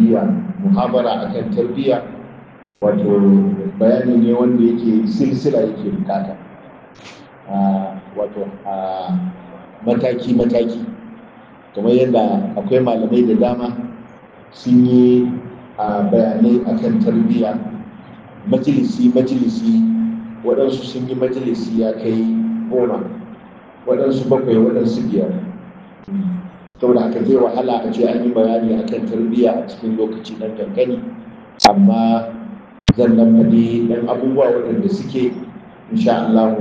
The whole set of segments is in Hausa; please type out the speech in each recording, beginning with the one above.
tarbiyya muhabara akan tarbiyya wato bayani ne wanda yake silsila yake bukata wato mataki-mataki kamar yadda akwai malamai da dama sun yi bayanai akan tarbiyya majalisi-majalisi waɗansu sun yi majalisi ya kai goma waɗansu bakwai waɗansu biyar saboda haka zai wahala a ce an yi bayani akan tarbiyya a cikin lokaci nan kankani amma zan nan faɗi ɗan abubuwa waɗanda suke insha Allah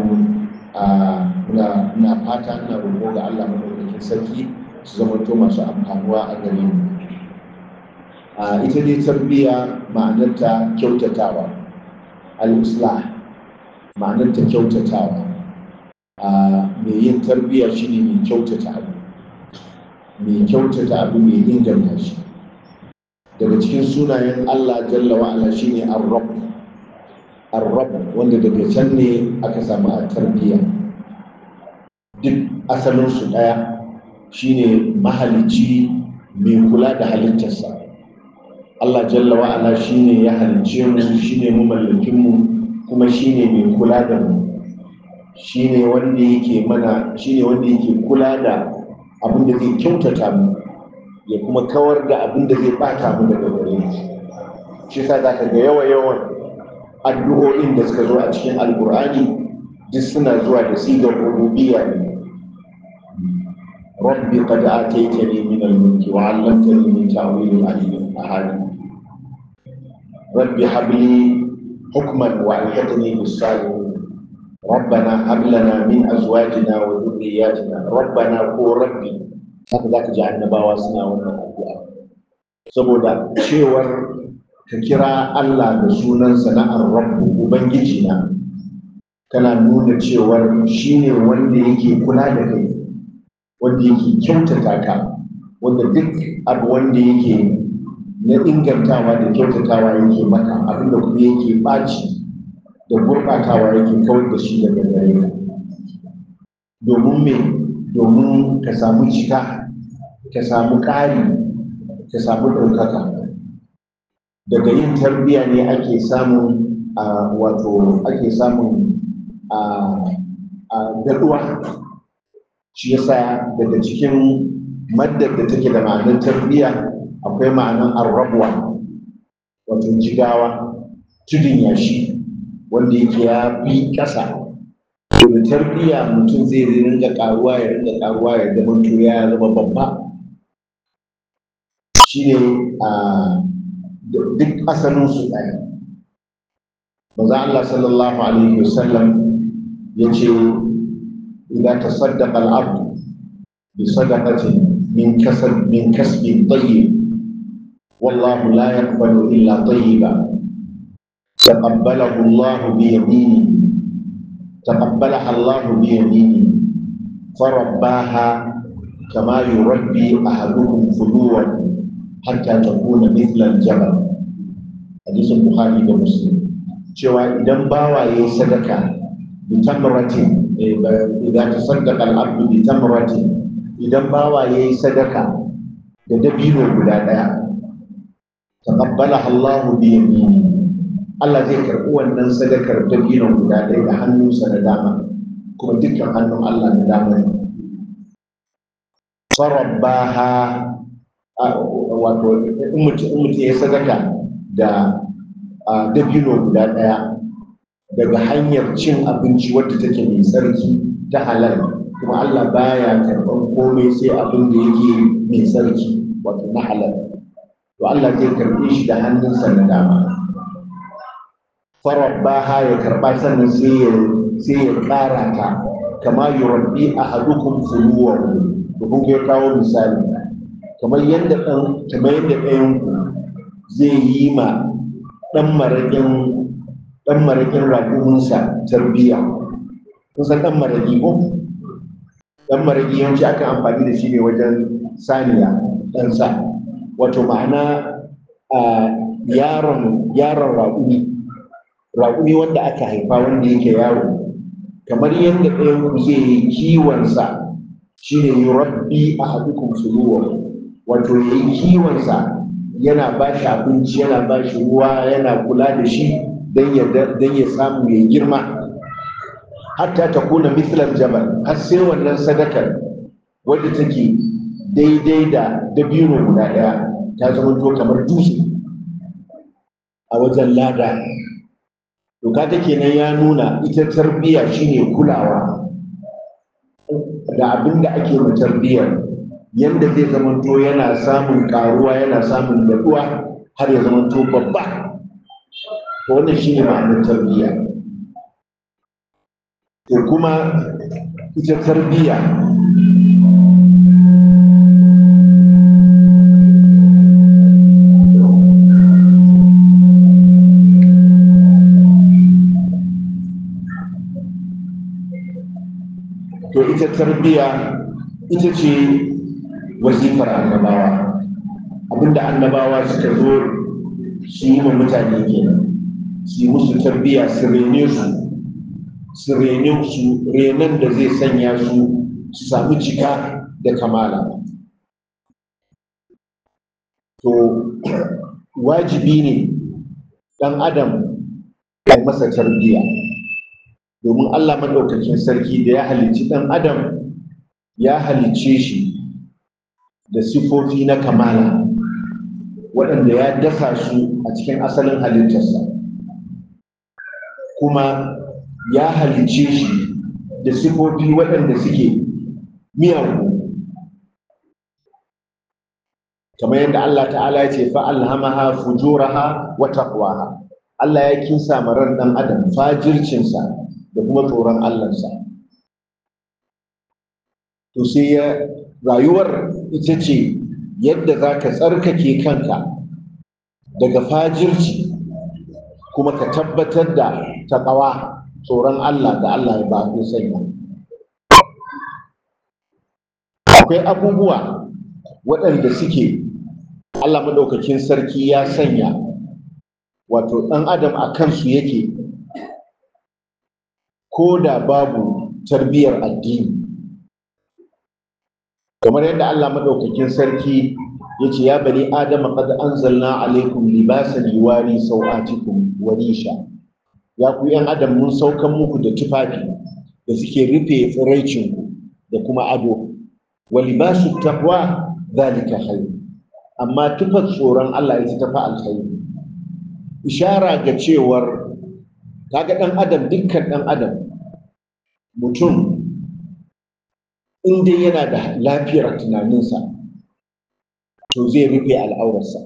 na fata ina roƙo ga Allah madaukakin sarki su zamanto masu amfanuwa a gare mu ita dai tarbiyya ma'anarta kyautatawa al-islah ma'anarta kyautatawa mai yin tarbiyya shine mai kyautata abu mai kyautata abu mai inganta shi daga cikin sunayen Allah jalla wa'ala shine ar-rabb ar-rabb wanda daga can ne aka samu a tarbiyya duk asalin su daya shine mahalicci mai kula da halittarsa Allah jalla wa'ala shine ya halicce mu shine mu mallakin mu kuma shine mai kula da mu shine wanda yake mana shine wanda yake kula da abin da zai kyautata mu ya kuma kawar da abin da zai bata mu daga gare shi shi sa za ka ga yawa yawan addu'o'in da suka zo a cikin alkur'ani duk suna zuwa da sigar rububiyya ne rabbi qad ataytani min al-mulki wa 'allamtani min ta'wil al-ahadith rabbi habli hukman wa alhiqni bis-salihin ربنا هب لنا من ازواجنا وذرياتنا ربنا ko rabbi haka zaka ji annabawa suna wannan addu'a saboda cewar ka kira Allah da sunansa na ar-rabb ubangiji na kana nuna cewar shine wanda yake kula da kai wanda yake kyautata ka wanda duk abu wanda yake na ingantawa da kyautatawa yake maka abinda kuma yake ɓaci da gurɓatawa yake kawar da shi daga gare ka domin me domin ka samu cika ka samu ƙari ka samu ɗaukaka daga yin tarbiyya ne ake samun wato ake samun daɗuwa shi yasa daga cikin maddar da take da ma'anar tarbiyya akwai ma'anar arrabuwa wato jigawa tudun yashi wanda yake ya fi ƙasa to da tarbiyya mutum zai ringa ƙaruwa ya ringa ƙaruwa ya zama to ya zama babba shine a duk asalin su ɗaya maza Allah sallallahu alaihi wasallam ya ce idza tasaddaqa al-abd bi sadaqatin min kasab min kasbin tayyib wallahu la yaqbalu illa tayyiba تقبله الله بيمينه تقبلها الله بيمينه فرباها كما يربي أحدكم فلوا حتى تكون مثل الجبل حديث البخاري ومسلم cewa idan bawa ya yi sadaka bi tamratin idan ta sadaka al'abdu bi tamratin idan bawa ya yi sadaka da dabino guda ɗaya taqabbalaha Allahu bi yamini Allah zai karɓi wannan sadakar dabinon guda ɗaya da hannunsa na dama kuma dukkan hannun Allah na dama ne. Farabbaha wato in mutum ya sadaka da dabino guda ɗaya daga hanyar cin abinci wadda take mai tsarki ta halal kuma Allah baya karɓar komai sai abin da yake mai tsarki wato na halal. To Allah zai karɓe shi da hannunsa na dama. farabbaha ya karba sannan sai ya sai ya ƙara ta kama yurabbi ahadukum fuluwahu to kun ga kawo misali kamar yadda dan kamar yadda ɗayan ku zai yi ma dan maraƙin dan maraƙin raƙuminsa tarbiyya kun san dan maraƙi ko dan maraƙi yawanci akan amfani da shi ne wajen saniya dan sa wato ma'ana yaron yaron raƙumi raƙumi wanda aka haifa wanda yake yaro kamar yadda ɗayan ku zai yi kiwonsa shi ne yi rabbi a haɗukun suluwa wato ya yi kiwonsa yana ba shi abinci yana ba shi ruwa yana kula da shi don ya samu ya girma hatta ta kuna mislar jabal har sai wannan sadakar wadda take daidai da dabino guda ɗaya ta zama to kamar dutse a wajen lada to kaga kenan ya nuna ita tarbiyya shine kulawa da abin da ake ma tarbiyyar yanda zai zamanto yana samun karuwa yana samun daɗuwa har ya zamanto babba to wannan shine ma'anar tarbiyya to kuma ita tarbiyya to ita tarbiyya ita ce wazifar annabawa abinda annabawa suka zo su yi wa mutane kenan su yi musu tarbiyya su rene su su rene su renon da zai sanya su su sami cika da kamala to wajibi ne ɗan adam ya masa tarbiyya domin allah maɗaukakin sarki da ya halicci ɗan adam ya halicce shi da sifofi na kamala waɗanda ya dasa su a cikin asalin halittarsa kuma ya halicce shi da sifofi waɗanda suke miyagu kamar yadda Allah ta'ala ya ce fa'alhamaha fujuraha wa taqwaha Allah ya kinsa marar ɗan adam fajircinsa da kuma tsoron Allahnsa to sai ya rayuwar ita ce yadda za ka tsarkake kanka daga fajirci kuma ka tabbatar da taƙawa tsoron Allah da Allah ya ba ku sanya akwai abubuwa waɗanda suke Allah maɗaukakin sarki ya sanya wato ɗan adam a kansu yake ko da babu tarbiyyar addini kamar yadda Allah maɗaukakin sarki ya ce ya bani adama qad anzalna alaikum libasan yuwari sau'atikum wa risha ya ku yan adam mun saukan muku da tufafi da suke rufe tsiraicinku da kuma ado wa libasu taqwa zalika khair amma tufar tsoron Allah ita tafi alkhairi ishara ga cewar kaga dan adam dukkan dan adam mutum in dai yana da lafiyar tunaninsa to zai rufe al'aurarsa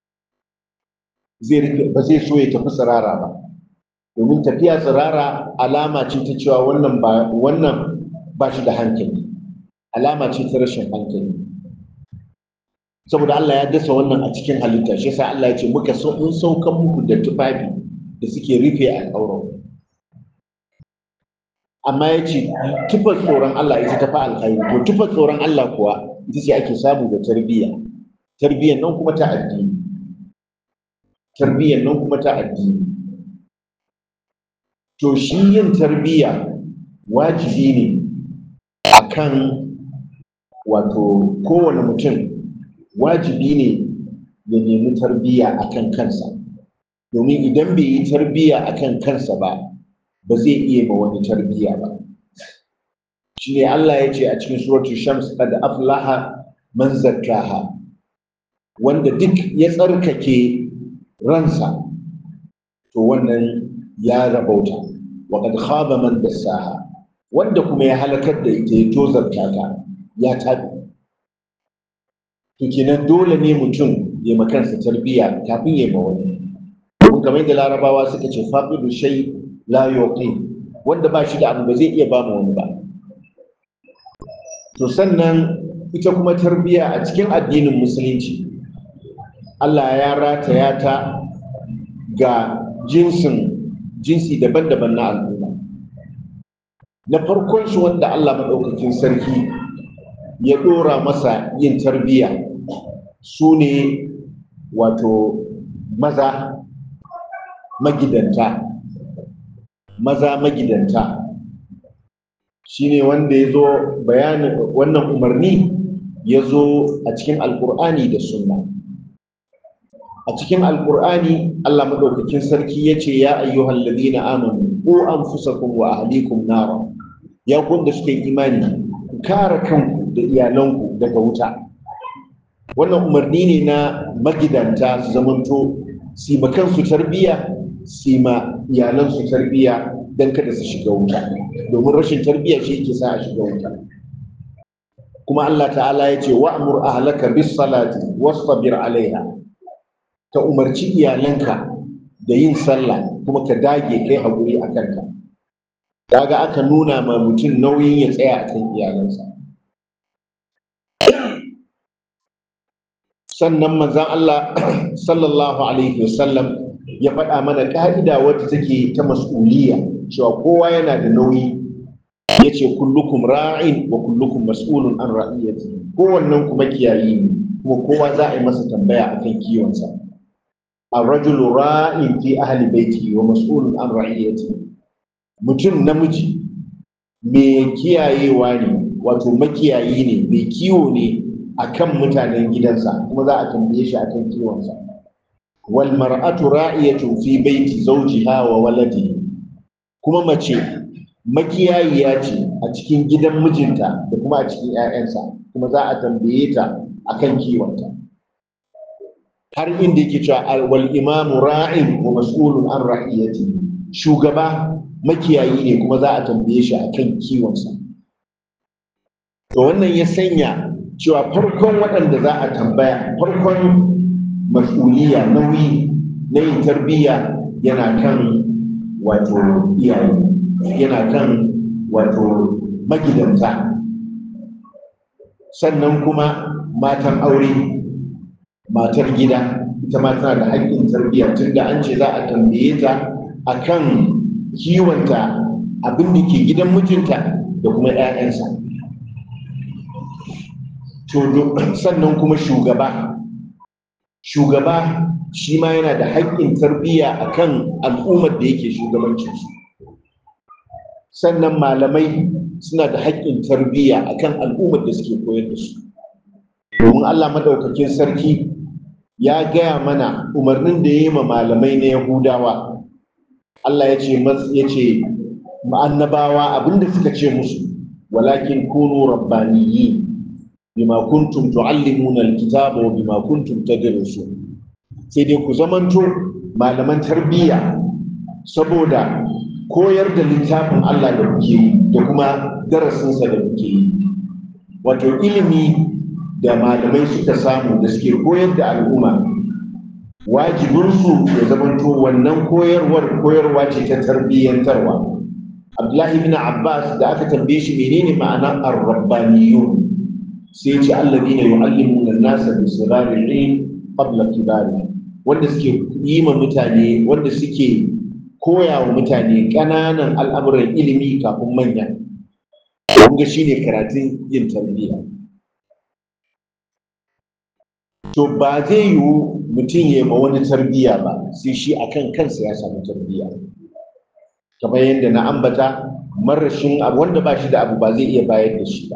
zai rufe ba zai so ya tafi tsirara ba domin tafiya tsirara alama ce ta cewa wannan ba wannan ba shi da hankali alama ce ta rashin hankali saboda Allah ya dasa wannan a cikin halitta shi yasa Allah ya ce muka so mun saukan muku da tufafi da suke rufe al'aurar amma ya ce tufar tsoron Allah ita ta fi alkhairi to tufar tsoron Allah kuwa ita ce ake samu da tarbiyya tarbiyyar nan kuma ta addini tarbiyyar nan kuma ta addini to shi yin tarbiyya wajibi ne akan wato kowane mutum wajibi ne ya nemi tarbiyya akan kansa domin idan bai yi tarbiyya akan kansa ba ba zai iya ma wani tarbiyya ba shi ne Allah ya ce a cikin suratul shams qad aflaha man zakkaha wanda duk ya tsarkake ransa to wannan ya rabauta wa qad khaba man dassaha wanda kuma ya halakar da ita ya tozarta ta ya tabi to kenan dole ne mutum ya ma kansa tarbiyya kafin ya ma wani kamar yadda larabawa suka ce faqidu shay la yuqi wanda ba shi da abu ba zai iya ba mu wani ba to sannan ita kuma tarbiyya a cikin addinin musulunci Allah ya rataya ta ga jinsin jinsi daban-daban na al'umma na farkon shi wanda Allah maɗaukakin sarki ya ɗora masa yin tarbiyya su ne wato maza magidanta maza magidanta shine wanda ya zo bayanin wannan umarni ya zo a cikin alkur'ani da sunna a cikin alkur'ani Allah madaukakin sarki ya ce ya ayyuhal ladina amanu ku anfusakum wa ahlikum nara ya kun da suke imani ku kare kanku da iyalanku daga wuta wannan umarni ne na magidanta su zamanto su ma kansu tarbiyya su ma iyalansu tarbiyya don kada su shiga wuta domin rashin tarbiyya shi yake sa a shiga wuta kuma Allah ta'ala ya ce wa'mur ahlaka bis salati wastabir alaiha ka umarci iyalanka da yin sallah kuma ka dage kai haƙuri a kanka daga aka nuna ma mutum nauyin ya tsaya a kan iyalansa sannan manzan Allah sallallahu alaihi wasallam ya faɗa mana ƙa'ida wadda take ta mas'uliyya cewa kowa yana da nauyi ya ce kullukum ra'in wa kullukum mas'ulun an ra'iyati kowannen kuma kiyayi ne kuma kowa za a yi masa tambaya akan kiwonsa الرجل راء في أهل بيته ومسؤول عن رعيته mutum namiji mai kiyayewa ne wato makiyayi ne mai kiwo ne akan mutanen gidansa kuma za a tambaye shi akan kiwonsa wal mar'atu ra'iyatu fi baiti zawjiha wa waladihi kuma mace makiyayiya ce a cikin gidan mijinta da kuma a cikin 'ya'yansa kuma za a tambaye ta akan kiwonta har inda yake cewa wal imamu ra'in wa mas'ulun an ra'iyati shugaba makiyayi ne kuma za a tambaye shi akan kiwonsa to wannan ya sanya cewa farkon waɗanda za a tambaya farkon mas'uliya nauyi na yin tarbiyya yana kan wato iyaye yana kan wato magidanta sannan kuma matan aure matar gida ita ma tana da haƙƙin tarbiyya tunda an ce za a tambaye ta akan kiwonta abin da ke gidan mijinta da kuma 'ya'yansa sannan kuma shugaba shugaba shi ma yana da haƙƙin tarbiyya akan al'ummar da yake shugabancinsu sannan malamai suna da haƙƙin tarbiyya akan al'ummar da suke koyar da su domin allah madaukakin sarki ya gaya mana umarnin da ya yi ma malamai na yahudawa Allah ya ce ya ce annabawa abinda suka ce musu walakin kunu rabbaniyi bima kuntum tuallimuna alkitaba wa bima kuntum tadrusun sai dai ku zamanto malaman tarbiyya saboda koyar da littafin Allah da kuke yi da kuma darasinsa da kuke yi wato ilimi da malamai suka samu da suke koyar da al'umma wajibinsu ya zamanto wannan koyarwar koyarwa ce ta tarbiyyantarwa abdullahi bin abbas da aka tambaye shi menene ma'anar ar-rabbaniyun sai ce alladina yu'allimuna an-nasa bi sirari ilm qabla kibari wanda suke yi ma mutane wanda suke koya wa mutane ƙananan al'amuran ilimi kafin manya kun ga shine karatun yin tarbiyya to ba zai yiwu mutum ya ma wani tarbiyya ba sai shi akan kansa ya samu tarbiyya kamar yadda na ambata marashin abu wanda ba shi da abu ba zai iya bayar da shi ba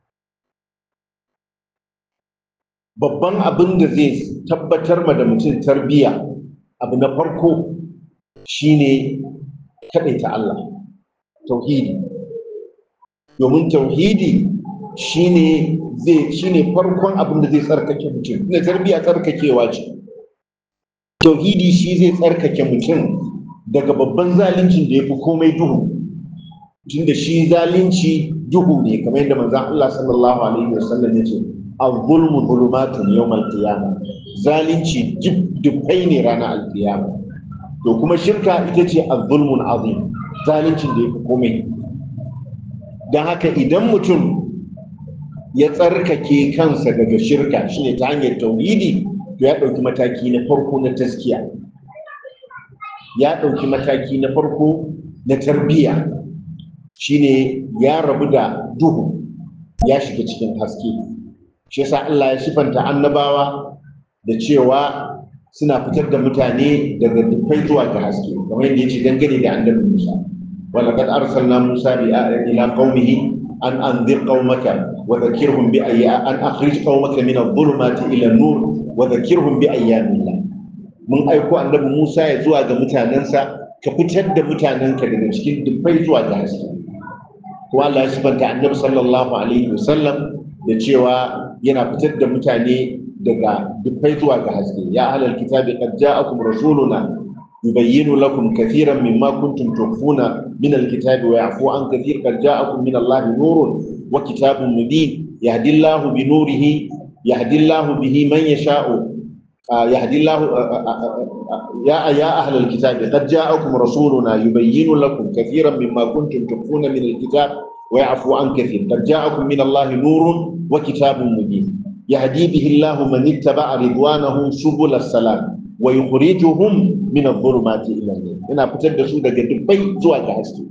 babban abin da zai tabbatar ma da mutum tarbiyya abu na farko shine kaɗaita Allah tauhidi domin tauhidi shine zai shine farkon abin da zai tsarkake mutum ina tarbiyya tsarkakewa ce tauhidi shi zai tsarkake mutum daga babban zaluncin da ya fi komai duhu tunda shi zalunci duhu ne kamar yadda manzon Allah sallallahu alaihi wasallam ya ce al-zulmu zulumatun yawmal qiyamah zalunci dubbai ne ranar alkiyama to kuma shirka ita ce az-zulmun azim zaluncin da ya fi komai don haka idan mutum ya tsarkake kansa daga shirka shine ta hanyar tauhidi to ya ɗauki mataki na farko na taskiya ya ɗauki mataki na farko na tarbiyya shine ya rabu da duhu ya shiga cikin haske shi yasa Allah ya sifanta annabawa da cewa suna fitar da mutane daga dukkan zuwa ga haske kamar yadda yace dangane da annabi Musa walaqad arsalna Musa bi ila qaumihi an anzir qaumaka wa dhakkirhum bi ayya an akhrij qaumaka min adh-dhulumati ila an-nur wa dhakkirhum bi ayyamillah mun aiko annabi Musa ya zuwa ga mutanensa ka fitar da mutanenka daga cikin dubbai zuwa ga haske kuma Allah ya sifanta annabi sallallahu alaihi wasallam da cewa yana fitar da mutane daga dubbai zuwa ga haske ya ahlal kitabi qad ja'akum rasuluna yubayyinu lakum kathiran mimma kuntum tukhfuna min alkitabi wa ya'fu an kathir qad ja'akum min Allahi nurun wa kitabun mubin yahdi Allahu bi nurihi yahdi Allahu bihi man yasha'u يهدي الله يا يا أهل الكتاب قد جاءكم رسولنا يبين لكم كثيرا مما كنتم تخفون من الكتاب ويعفو عن كثير قد جاءكم من الله نور وكتاب مبين يهدي به الله من اتبع رضوانه سبل السلام ويخرجهم من الظلمات إلى النور هنا fitar da su daga dubbai zuwa ga haske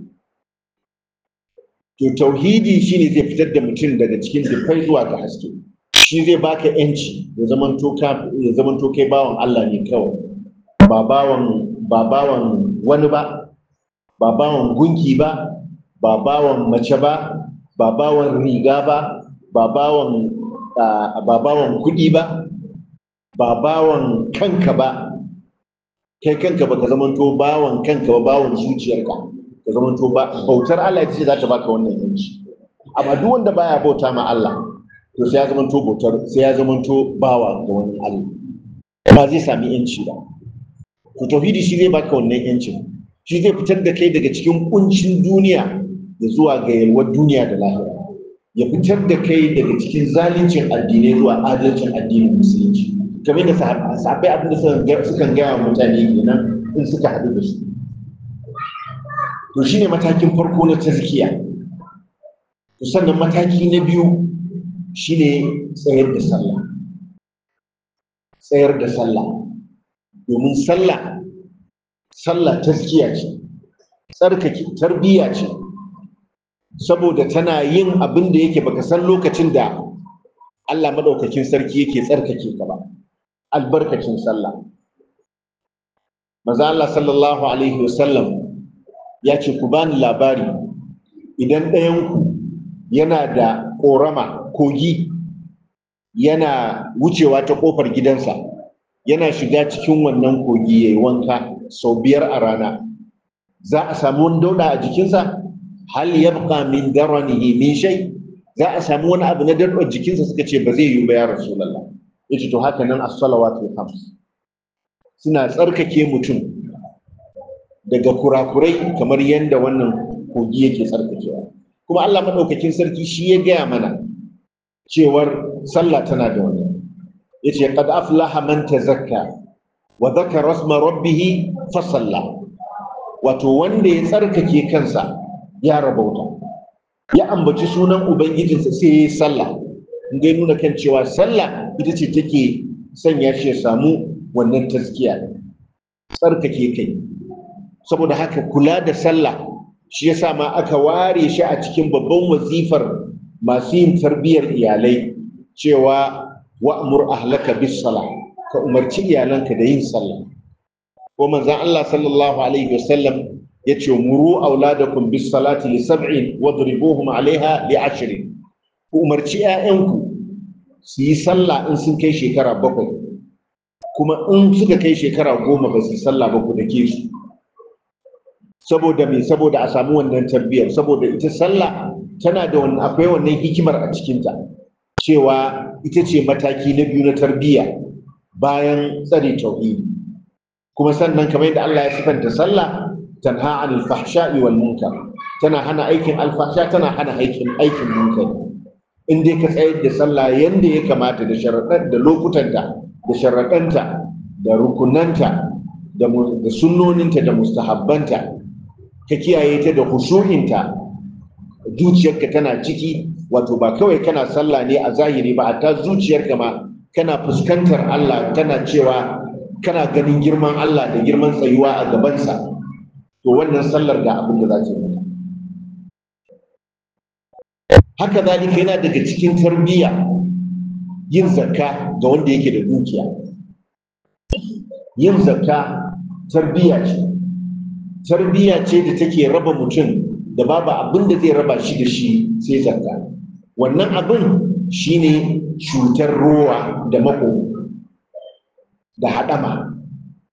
to tauhidi shine zai fitar da mutum daga cikin dubbai zuwa ga haske shi zai baka yanci ya zamanto ka ya zamanto kai bawan Allah ne kawai ba bawan ba bawan wani ba ba bawan gunki ba ba bawan mace ba ba bawan riga ba ba bawan ba bawan kuɗi ba ba bawan kanka ba kai kanka ba ka zamanto bawan kanka ba bawan zuciyarka ka zamanto ba bautar Allah ita ce za ta baka wannan yanci amma duk wanda baya bauta ma Allah to sai ya zamanto bautar sai ya zamanto bawa ga wani Allah ba zai sami yanci ba to tauhidi shi zai baka wannan yancin shi zai fitar da kai daga cikin kuncin duniya da zuwa ga yalwar duniya da lahira ya fitar da kai daga cikin zaluncin addinai zuwa adalcin addinin musulunci kamar da sahabbai abin da sukan gaya wa mutane kenan in suka haɗu da su to shine matakin farko na tazkiya to sannan mataki na biyu shine tsayar da sallah tsayar da sallah domin sallah sallah taskiya ce tsarkake tarbiyya ce saboda tana yin abin da yake baka san lokacin da Allah madaukakin sarki yake tsarkake ka ba albarkacin sallah maza Allah sallallahu alaihi wasallam ya ce ku bani labari idan ɗayanku yana da ƙorama kogi yana wucewa ta ƙofar gidansa yana shiga cikin wannan kogi ya yi wanka sau biyar a rana za a samu wani dauɗa a jikinsa hal yabqa min daranihi min shay za a samu wani abu na dauɗar jikinsa suka ce ba zai yi ba ya rasulullah yace to haka nan as-salawatul khams suna tsarkake mutum daga kurakurai kamar yadda wannan kogi yake tsarkakewa kuma Allah madaukakin sarki shi ya gaya mana cewar sallah tana da wani yace qad aflaha man tazakka wa dhakara isma rabbih fa salla wato wanda ya tsarkake kansa ya rabauta ya ambaci sunan ubangijinsa sai ya yi sallah in ga nuna kan cewa sallah ita ce take sanya shi ya samu wannan taskiya tsarkake kai saboda haka kula da sallah shi yasa ma aka ware shi a cikin babban wazifar masu yin tarbiyyar iyalai cewa wa'mur ahlaka bis salah ka umarci iyalanka da yin sallah ko manzon Allah sallallahu alaihi wasallam yace muru auladakum bis salati li sab'in wadribuhum alaiha li ashrin ku umarci 'ya'yanku su yi sallah in sun kai shekara bakwai kuma in suka kai shekara goma ba su yi sallah ba ku dake su saboda me saboda a samu wannan tarbiyyar saboda ita sallah tana da wannan akwai wannan hikimar a cikinta cewa ita ce mataki na biyu na tarbiyya bayan tsare tauhidi kuma sannan kamar yadda Allah ya sifanta sallah tanha anil fahsha'i wal munkar tana hana aikin alfahsha tana hana aikin aikin munkar in dai ka tsayar da sallah yanda ya kamata da sharaɗan da lokutanta da sharaɗanta da rukunanta da da sunnoninta da mustahabbanta ka kiyaye ta da hushu'inta zuciyarka tana ciki wato ba kawai kana sallah ne a zahiri ba hatta zuciyarka ma kana fuskantar Allah kana cewa kana ganin girman Allah da girman tsayuwa a gabansa to wannan sallar ga abin da za ta yi haka zalika yana daga cikin tarbiyya yin zakka ga wanda yake da dukiya yin zakka tarbiyya ce tarbiyya ce da take raba mutum da babu abin da zai raba shi da shi sai zakka wannan abin shine cutar rowa da mako da haɗama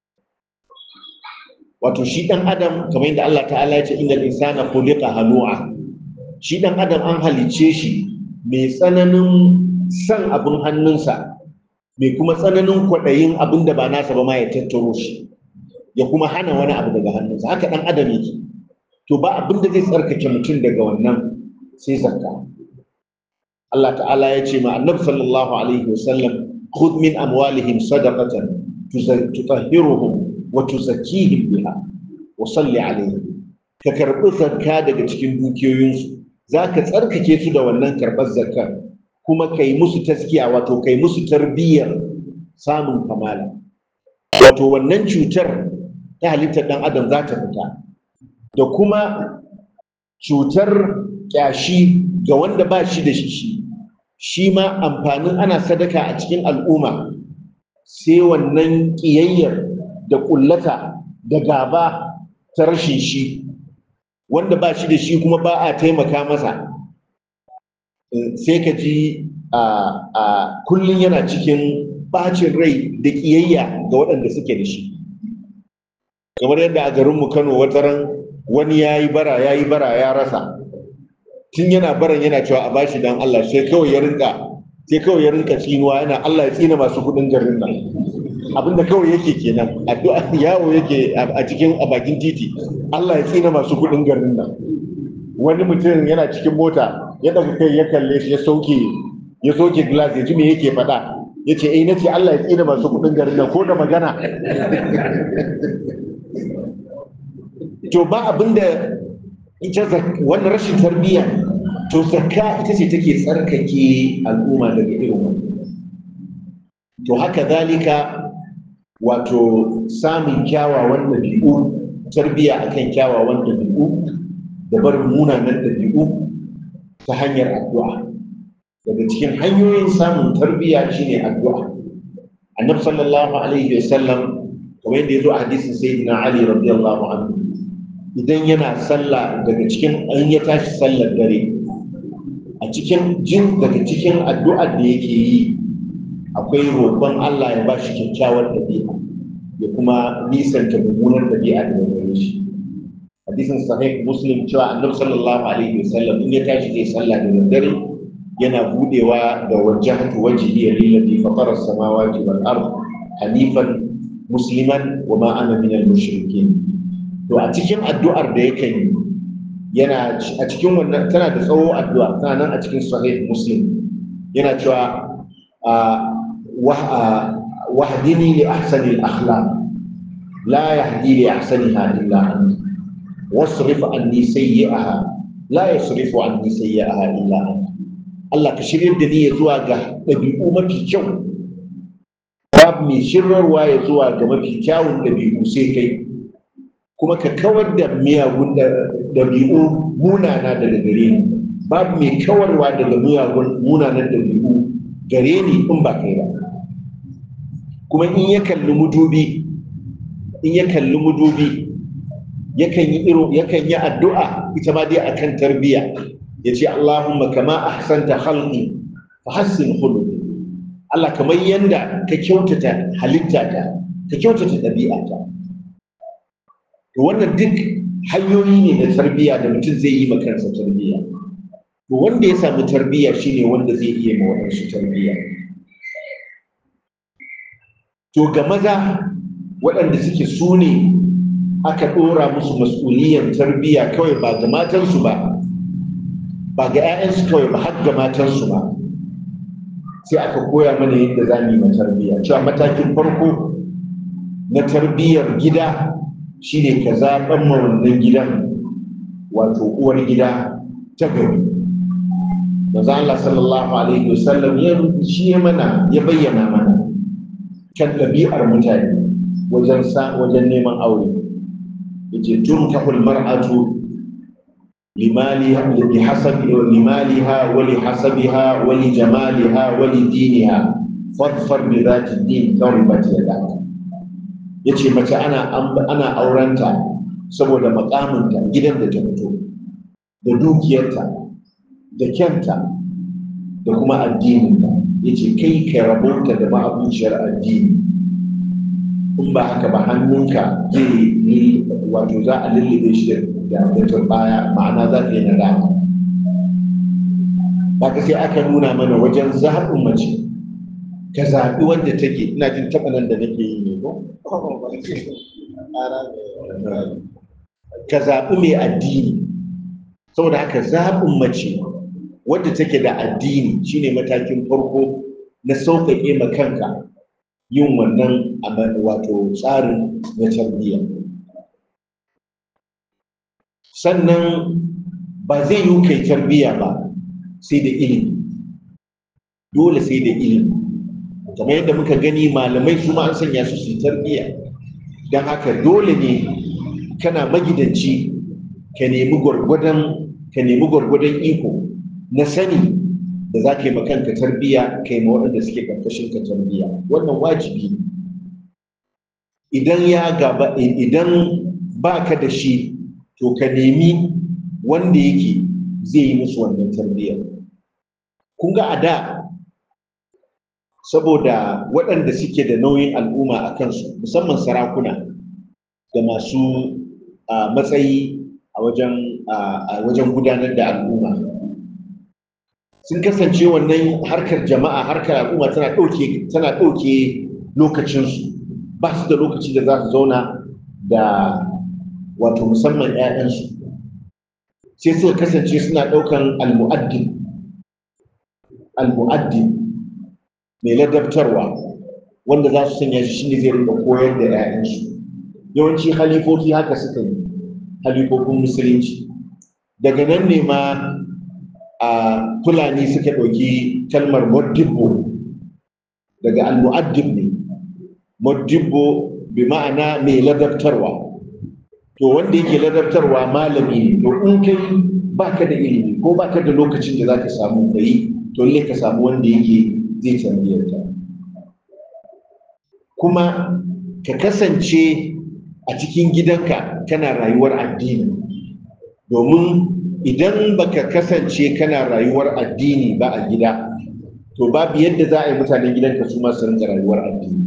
wato shi dan adam kamar yadda Allah ta'ala ya ce innal insana khuliqa halu'a shi dan adam an halice shi mai tsananin san abin hannunsa mai kuma tsananin kwaɗayin abin da ba nasa ba ma ya tattaro shi ya kuma hana wani abu daga hannunsa haka dan adam yake to ba abin da zai tsarkake mutum daga wannan sai zakka Allah ta'ala ya ce ma annabi sallallahu alaihi wasallam khudh min amwalihim sadaqatan tutahhiruhum wa tuzakkihim biha wa salli alaihim ka karbi zakka daga cikin dukiyoyinsu zaka tsarkake su da wannan karbar zakkar kuma kai musu taskiya wato kai musu tarbiyyar samun kamala wato wannan cutar ta halittar dan adam za ta fita da kuma cutar kyashi ga wanda ba shi da shi shi ma amfanin ana sadaka a cikin al'umma sai wannan ƙiyayyar da ƙullata da gaba ta rashin shi wanda ba shi da shi kuma ba a taimaka masa sai ka ji a kullum yana cikin bacin rai da ƙiyayya ga waɗanda suke da shi kamar yadda a garinmu kano wataran wani ya yi bara ya yi bara ya rasa tun yana baran yana cewa a bashi dan Allah sai kawai ya rinka sai kawai ya rinka tsinuwa yana Allah ya tsina masu kuɗin garin nan abinda kawai yake kenan addu'a yawo yake a cikin a bakin titi Allah ya tsina masu kuɗin garin nan wani mutum yana cikin mota ya daga kai ya kalle shi ya sauke ya sauke glass ya ji me yake faɗa ya ce eh nace Allah ya tsina masu kuɗin garin nan ko da magana to ba abinda ita wannan rashin tarbiyya to zakka ita ce take tsarkake al'umma daga irin wannan to haka zalika wato samun kyawawan ɗabi'u tarbiyya akan kyawawan ɗabi'u da barin munanan ɗabi'u ta hanyar addu'a daga cikin hanyoyin samun tarbiyya shine addu'a annabi sallallahu alaihi wasallam kamar yadda ya zo a hadisin sayyidina ali radiyallahu anhu idan yana sallah daga cikin an ya tashi sallar dare a cikin jin daga cikin addu'ar da yake yi akwai roƙon Allah ya ba shi kyakkyawar ɗabi'a ya kuma nisanta mummunar ɗabi'a daga gare shi hadisin sahih muslim cewa annabi sallallahu alaihi wasallam in ya tashi zai sallah da daddare yana budewa da wajhatu wajhi lillazi fatara as-samawati wal ard hanifan musliman wa ma ana min al-mushrikeen to a cikin addu'ar da yake yi yana a cikin wannan tana da tsawo addu'a tana nan a cikin sahih muslim yana cewa wahdini li ahsani al-akhlaq la yahdi li ahsaniha illa anta wasrif anni sayyi'aha la yasrifu anni sayyi'aha illa anta Allah ka shirya da ni ya zuwa ga ɗabi'u mafi kyau babu mai shirarwa ya zuwa ga mafi kyawun ɗabi'u sai kai kuma ka kawar da miyagun ɗabi'u munana daga gare ni babu mai kawarwa daga miyagun munanan ɗabi'u gare ni in ba kai ba kuma in ya kalli mudubi in ya kalli mudubi yakan yi irin yakan yi addu'a ita ma dai akan tarbiyya ya ce Allahumma kama ahsanta khalqi fa hassin khuluqi Allah kamar yanda ka kyautata halittata ka kyautata ɗabi'ata to wannan duk hanyoyi ne na tarbiyya da mutum zai yi ma kansa tarbiyya to wanda ya samu tarbiyya shine wanda zai iya ma waɗansu tarbiyya to ga maza waɗanda suke su ne aka ɗora musu mas'uliyan tarbiyya kawai ba ga matansu ba ba ga 'ya'yansu kawai ba har ga matansu ba sai aka koya mana yadda za mu yi ma tarbiyya cewa matakin farko na tarbiyyar gida shine ka zaɓan ma wannan gidan wato uwar gida ta gari manzo Allah sallallahu alaihi wasallam ya shi mana ya bayyana mana kan ɗabi'ar mutane wajen sa wajen neman aure yace tunkahul mar'atu limaliha li hasabi limaliha wa li hasabiha wa li jamaliha wa li diniha fadfar bi dhati din tawbat yadaka yace mace ana ana aurenta saboda makaminta gidan da ta fito da dukiyarta da kyanta da kuma addininta ya ce kai ka rabauta da ma'abuciyar addini in ba haka ba hannunka zai yi wato za a lullube shi da da baya ma'ana za ka yi nadama haka sai aka nuna mana wajen zaɓin mace ka zaɓi wanda take ina jin taɓa nan da nake yi ne ko ka zaɓi mai addini saboda haka zaɓin mace wadda take da addini shine matakin farko na sauƙaƙe ma kanka yin wannan wato tsarin na tarbiyya sannan ba zai yi kai tarbiyya ba sai da ilimi dole sai da ilimi kamar yadda muka gani malamai su ma an sanya su su tarbiyya don haka dole ne kana magidanci ka nemi gwargwadon ka nemi gwargwadon iko na sani da za ka yi makanka tarbiyya ka yi ma waɗanda suke ƙarƙashin ka tarbiyya wannan wajibi ne idan ya gaba idan ba ka da shi to ka nemi wanda yake zai yi musu wannan tarbiyya kun ga a da saboda waɗanda suke da nauyin al'umma a kansu musamman sarakuna da masu matsayi a wajen gudanar da al'umma sun kasance wannan harkar jama'a harkar al'umma tana ɗauke tana ɗauke lokacinsu ba su da lokaci da za su zauna da wato musamman 'ya'yansu sai suka kasance suna ɗaukan almu'addin almu'addin mai ladabtarwa wanda za su sanya shi shine zai rinka koyar da 'ya'yansu yawanci halifofi haka suka yi halifofin musulunci daga nan ne ma a fulani suka ɗauki kalmar modibbo daga al-mu'addib ne modibbo bi ma'ana mai ladabtarwa to wanda yake ladabtarwa malami ne to in kai baka da ilimi ko baka da lokacin da zaka samu kai to lalle ka samu wanda yake zai tambayar ka kuma ka kasance a cikin gidanka kana rayuwar addini domin idan baka kasance kana rayuwar addini ba a gida to babu yadda za a yi mutanen gidanka su ma su rinka rayuwar addini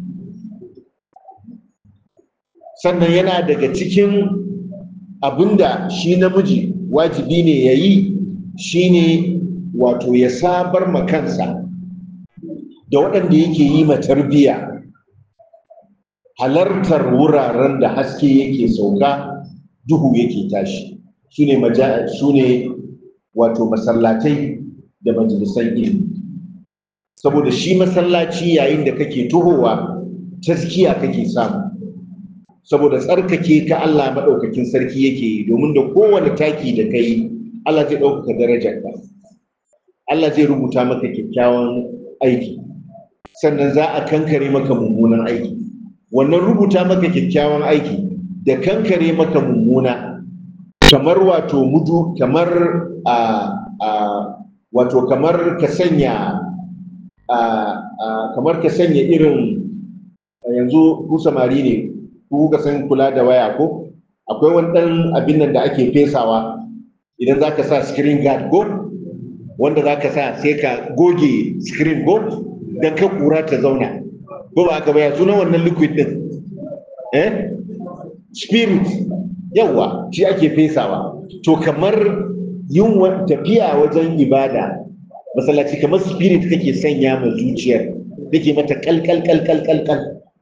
sannan yana daga cikin abinda shi namiji wajibi ne ya yi shine wato ya sabar ma kansa da waɗanda yake yi ma tarbiyya halartar wuraren da haske yake sauka duhu yake tashi su ne wato masallatai da majalisan ilimi saboda shi masallaci yayin da kake tuhowa taskiya kake samu saboda tsarkake ka Allah maɗaukakin sarki yake yi domin da kowane taki da kai Allah zai ɗaukaka darajarka Allah zai rubuta maka kyakkyawan aiki sannan za a kankare maka mummunan aiki wannan rubuta maka kyakkyawan aiki da kankare maka mummuna kamar wato mudu kamar a a wato kamar ka sanya a kamar ka sanya irin yanzu ku samari ne ku ka san kula da waya ko akwai wani ɗan abin nan da ake fesawa idan za ka sa screen guard ko wanda za ka sa sai ka goge screen ko don ka kura ta zauna ko ba aka baya sunan wannan liquid din eh spirit yawa shi ake fesawa to kamar yin tafiya wajen ibada masallaci kamar spirit kake sanya ma zuciyar take mata kalkal kalkal kalkal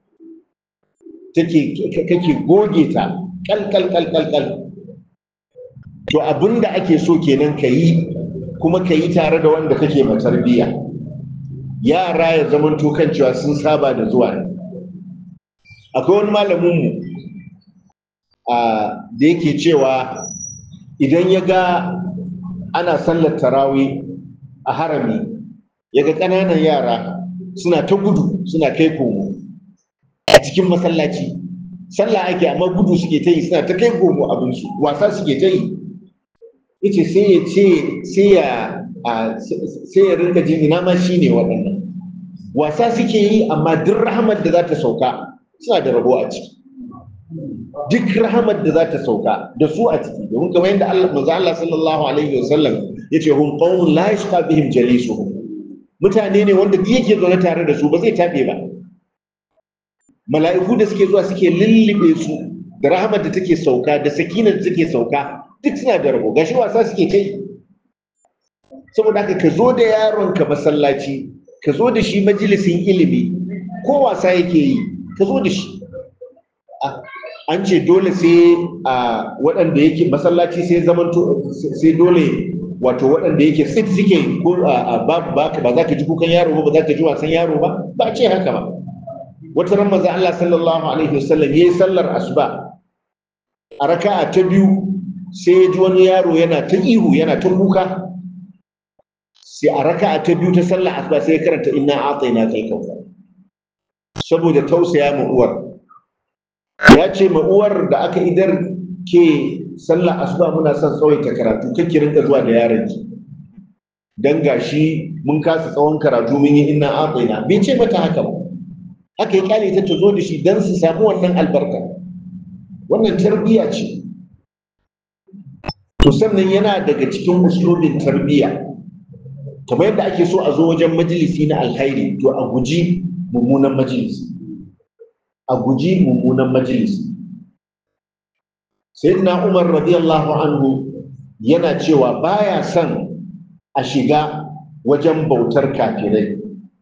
take kake goge ta kalkal kalkal kal to abinda ake so kenan ka yi kuma ka yi tare da wanda kake ma tarbiyya yara ya zamanto kan cewa sun saba da zuwa ne akwai wani malaminmu da yake cewa idan ya ga ana sallar tarawi a harami ya ga ƙananan yara suna ta gudu suna kai komo a cikin masallaci sallah ake amma gudu suke ta yi suna ta kai komo abinsu wasa suke ta yi yace sai ya ce sai ya sai ya rinka jin ina ma shine waɗannan wasa suke yi amma duk rahamar da za ta sauka suna da rabo a ciki duk rahamar da za ta sauka da su a ciki domin kamar yadda Allah manzo Allah sallallahu alaihi wasallam yace hum qaumun la yashqa bihim jalisuhum mutane ne wanda duk yake zaune tare da su ba zai tabe ba mala'iku da suke zuwa suke lullube su da rahamar da take sauka da sakinar da take sauka duk suna da rabo gashi wasa suke kai saboda haka ka zo da yaronka masallaci ka zo da shi majalisin ilimi ko wasa yake yi ka zo da shi an ce dole sai a waɗanda yake masallaci sai zamanto sai dole wato waɗanda yake tsit suke ko ba ba za ka ji kukan yaro ba ba za ka ji wasan yaro ba ba ce haka ba wata ran manzo Allah sallallahu alaihi wasallam yayi sallar asuba a raka'a ta biyu sai ya ji wani yaro yana ta ihu yana ta kuka sai a raka'a ta biyu ta sallar asuba sai ya karanta inna a'tayna kal kautsar saboda tausaya ma uwar ya ce ma uwar da aka idar ke sallar asuba muna son tsawaita karatu kake rinka zuwa da yaron ki dan gashi mun kasa tsawon karatu mun yi inna a'tayna bai ce mata haka ba haka ya kyale ta ta zo da shi dan su samu wannan albarka wannan tarbiyya ce to sannan yana daga cikin uslubin tarbiyya kamar yadda ake so a zo wajen majalisi na alkhairi to a guji mummunan majalisi a guji mummunan majalisi sayyidina umar radiyallahu anhu yana cewa baya son a shiga wajen bautar kafirai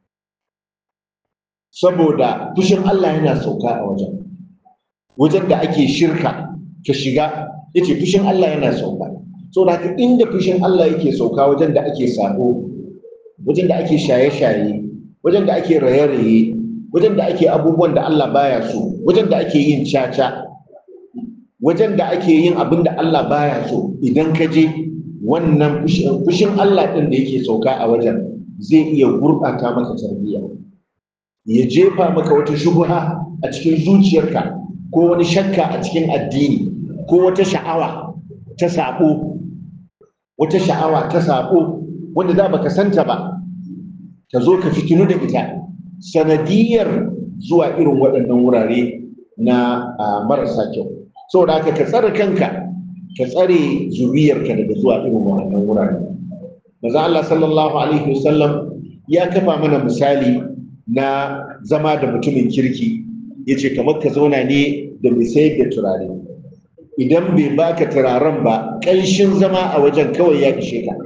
saboda fushin Allah yana sauka a wajen wajen da ake shirka ka shiga yace fushin Allah yana sauka saboda haka inda fushin Allah yake sauka wajen da ake sabo wajen da ake shaye-shaye wajen da ake raye-raye wajen da ake abubuwan da Allah baya so wajen da ake yin caca wajen da ake yin abin da Allah baya so idan ka je wannan fushin Allah ɗin da yake sauka a wajen zai iya gurɓata maka tarbiyya ya jefa maka wata shubha a cikin zuciyarka ko wani shakka a cikin addini ko wata sha'awa ta saɓo wata sha'awa ta saɓo wanda za baka santa ba ta zo ka fitinu da ita sanadiyar zuwa irin waɗannan wurare na marasa kyau saboda haka ka tsare kanka ka tsare zuriyarka daga zuwa irin waɗannan wurare maza Allah sallallahu alaihi wasallam ya kafa mana misali na zama da mutumin kirki ya ce kamar ka zauna ne da mai sayar da turare idan bai baka turaren ba ƙanshin zama a wajen kawai ya ishe ka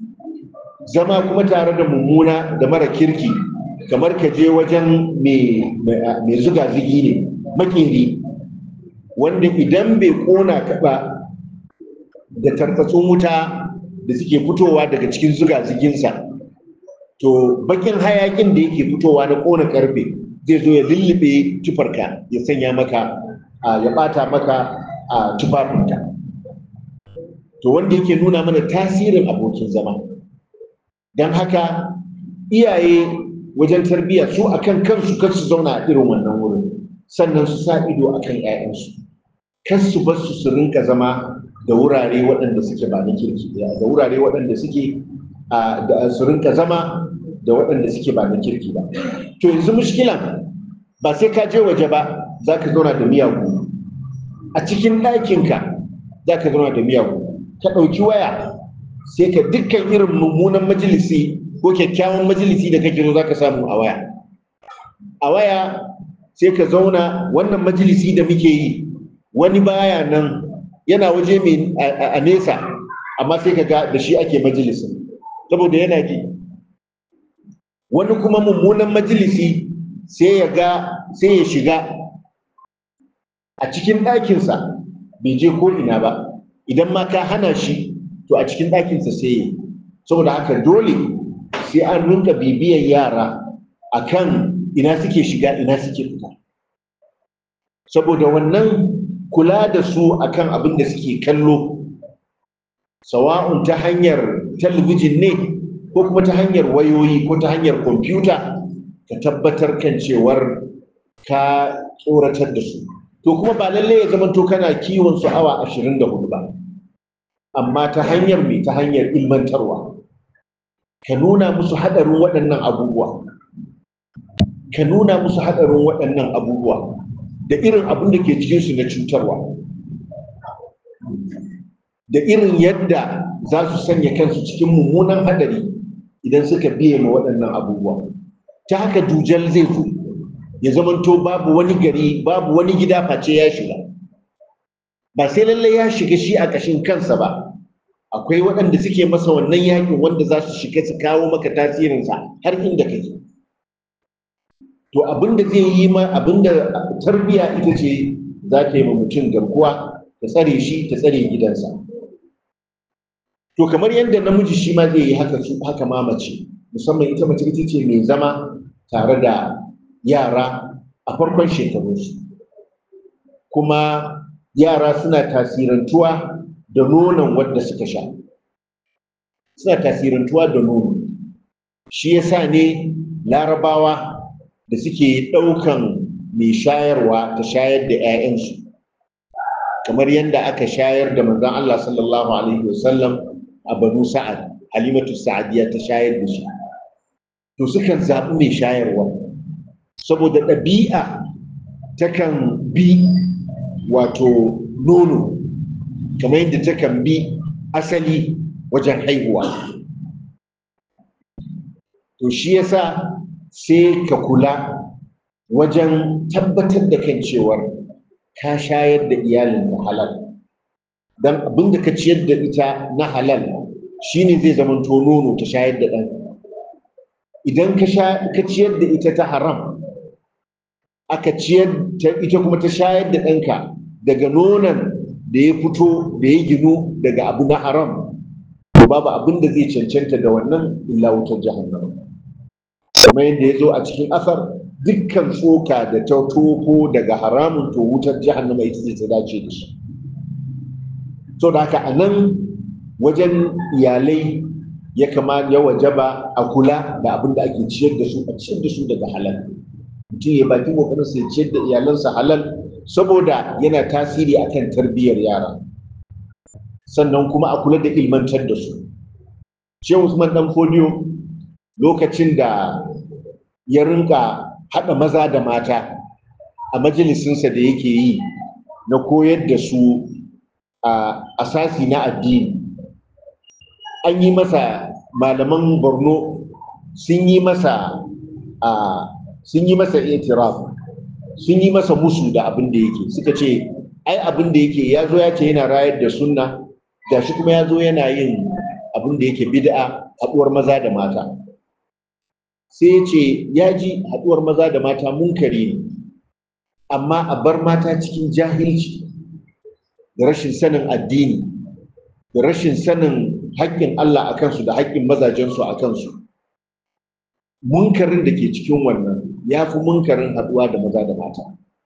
zama kuma tare da mummuna da mara kirki kamar ka je wajen mai zuga zigi ne makeri wanda idan bai kona ka ba da tarfatsun wuta da suke fitowa daga cikin zuga ziginsa to bakin hayakin da yake fitowa na kona karfe zai zo ya lullube tufarka ya sanya maka ya bata maka a tufafinka to wanda yake nuna mana tasirin abokin zama don haka iyaye wajen tarbiyya su akan kansu kar su zauna a irin wannan wurin sannan su sa ido akan 'ya'yansu kar su bar su su rinka zama da wurare waɗanda suke ba na kirki da wurare waɗanda suke da su rinka zama da waɗanda suke ba na kirki ba to yanzu mushkilan ba sai ka je waje ba za ka zauna da miyagu a cikin ɗakinka za ka zauna da miyagu ka ɗauki waya sai ka dukkan irin mummunan majalisi ko kyakkyawan majalisi da kake zo za ka samu a waya a waya sai ka zauna wannan majalisi da muke yi wani baya nan yana waje mai a nesa amma sai ka ga da shi ake majalisin saboda yana ji wani kuma mummunan majalisi sai ya ga sai ya shiga a cikin ɗakinsa bai je ko ina ba idan ma ka hana shi to a cikin ɗakinsa sai yi saboda haka dole sai an rinka bibiyan yara akan ina suke shiga ina suke fita saboda wannan kula da su akan abin da suke kallo sawa'un ta hanyar talabijin ne ko kuma ta hanyar wayoyi ko ta hanyar kwamfuta ka tabbatar kan cewar ka tsoratar da su to kuma ba lallai ya zama to kana kiwon su awa ashirin da hudu ba amma ta hanyar mai ta hanyar ilmantarwa ka nuna musu haɗarin waɗannan abubuwa ka nuna musu haɗarin waɗannan abubuwa da irin abin da ke cikinsu na cutarwa da irin yadda za su sanya kansu cikin mummunan haɗari idan suka biye ma waɗannan abubuwa ta haka dujal zai zo ya zamanto babu wani gari babu wani gida face ya shiga ba sai lallai ya shiga shi a ƙashin kansa ba akwai waɗanda suke masa wannan yakin wanda za su shiga su kawo maka tasirinsa har inda kake to abinda zai yi ma abinda tarbiya ita ce za ta yi ma mutum garkuwa ta tsare shi ta tsare gidansa to kamar yadda namiji shi ma zai yi haka su haka ma mace musamman ita mace ita ce mai zama tare da yara a farkon shekarunsu kuma yara suna tasirantuwa da nonon wadda suka sha suna tasirantuwa da nono shi yasa ne larabawa da suke ɗaukan mai shayarwa ta shayar da 'ya'yansu kamar yadda aka shayar da manzon Allah sallallahu alaihi wasallam a banu sa'ad halimatu sa'adiyya ta shayar da shi to sukan zaɓi mai shayarwa saboda ɗabi'a takan bi wato nono kamar yadda takan bi asali wajen haihuwa to shi yasa sai ka kula wajen tabbatar da kan cewar ka shayar da iyalin da halal don abin da ka ciyar da ita na halal shine zai zamanto nono ta shayar da ɗan idan ka ciyar da ita ta haram aka ciyar ta ita kuma ta shayar da ɗanka daga nonon da ya fito da ya ginu daga abu na haram to babu abin da zai cancanta da wannan illa wutar jahannama kamar yadda ya zo a cikin asar dukkan tsoka da ta toko daga haramun to wutar jahannama ita ce ta dace da shi so da haka a nan wajen iyalai ya kama ya wajaba a kula da abin da ake ciyar da su a ciyar da su daga halal mutum ya baki kokarin sa ya ciyar da iyalansa halal saboda yana tasiri akan tarbiyyar yara sannan kuma a kula da ilmantar da su shehu usman dan fodiyo lokacin da ya rinka haɗa maza da mata a majalisinsa da yake yi na koyar da su a asasi na addini an yi masa malaman borno sun yi masa sun yi masa itiraf sun yi masa musu da abin da yake suka ce ai abin da yake ya zo ya ce yana rayar da sunna gashi kuma ya zo yana yin abin da yake bid'a haɗuwar maza da mata sai ya ce ya ji haɗuwar maza da mata munkari ne amma a bar mata cikin jahilci da rashin sanin addini da rashin sanin haƙƙin Allah a kansu da haƙƙin mazajensu a kansu munkarin da ke cikin wannan ya fi munkarin haɗuwa da maza da mata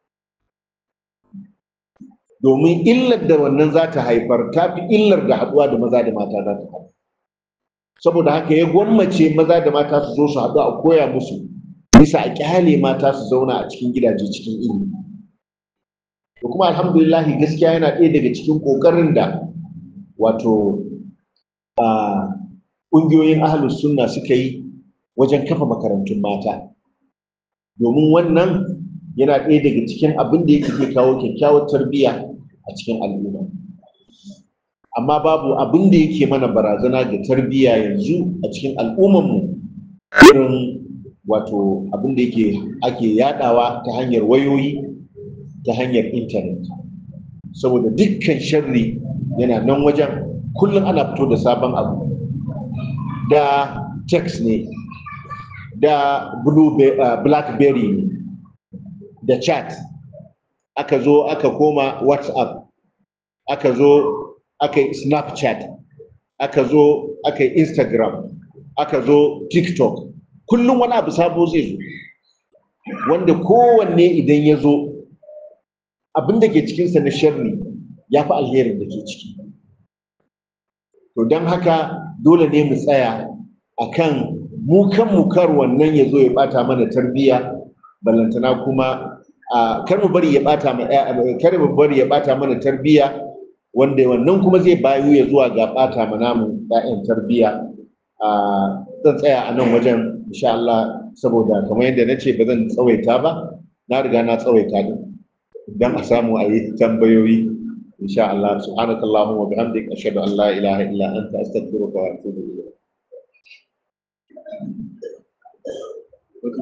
domin illar da wannan za ta haifar ta fi illar da haɗuwa da maza da mata za ta haifar saboda haka ya gwammace maza da mata su zo su haɗu a koya musu bisa a ƙyale mata su zauna a cikin gidaje cikin ilimi da kuma alhamdulillahi gaskiya yana ɗaya daga cikin ƙoƙarin da wato ƙungiyoyin ahalus sunna suka yi wajen kafa makarantun mata domin wannan yana ɗaya daga cikin abin da yake ke kawo kyakkyawar tarbiyya a cikin al'umma amma babu abin da yake mana barazana ga tarbiyya yanzu a cikin al'ummanmu irin wato abin da yake ake yadawa ta hanyar wayoyi ta hanyar intanet saboda dukkan sharri yana nan wajen kullum ana fito da sabon abu da text ne da blackberry ne da chat aka zo aka koma whatsapp aka zo aka yi snapchat aka zo aka yi instagram aka zo tiktok kullum wani abu sabo zai zo wanda kowanne idan ya zo abin da ke cikinsa na sharri ya fi alherin da ke ciki to don haka dole ne mu tsaya a kan mu kan mu kar wannan ya zo ya bata mana tarbiyya ballantana kuma kar mu bari ya bata kar mu bari ya bata mana tarbiyya wanda wannan kuma zai bayu ya zuwa ga ɓata ma namu ‘ya'yan tarbiyya a zan tsaya a nan wajen insha Allah saboda kamar yadda na ce ba zan tsawaita ba na riga na tsawaita din don a samu a yi tambayoyi insha Allah subhanakallahumma wa bihamdika ashhadu an la ilaha illa anta astaghfiruka wa atubu ilayk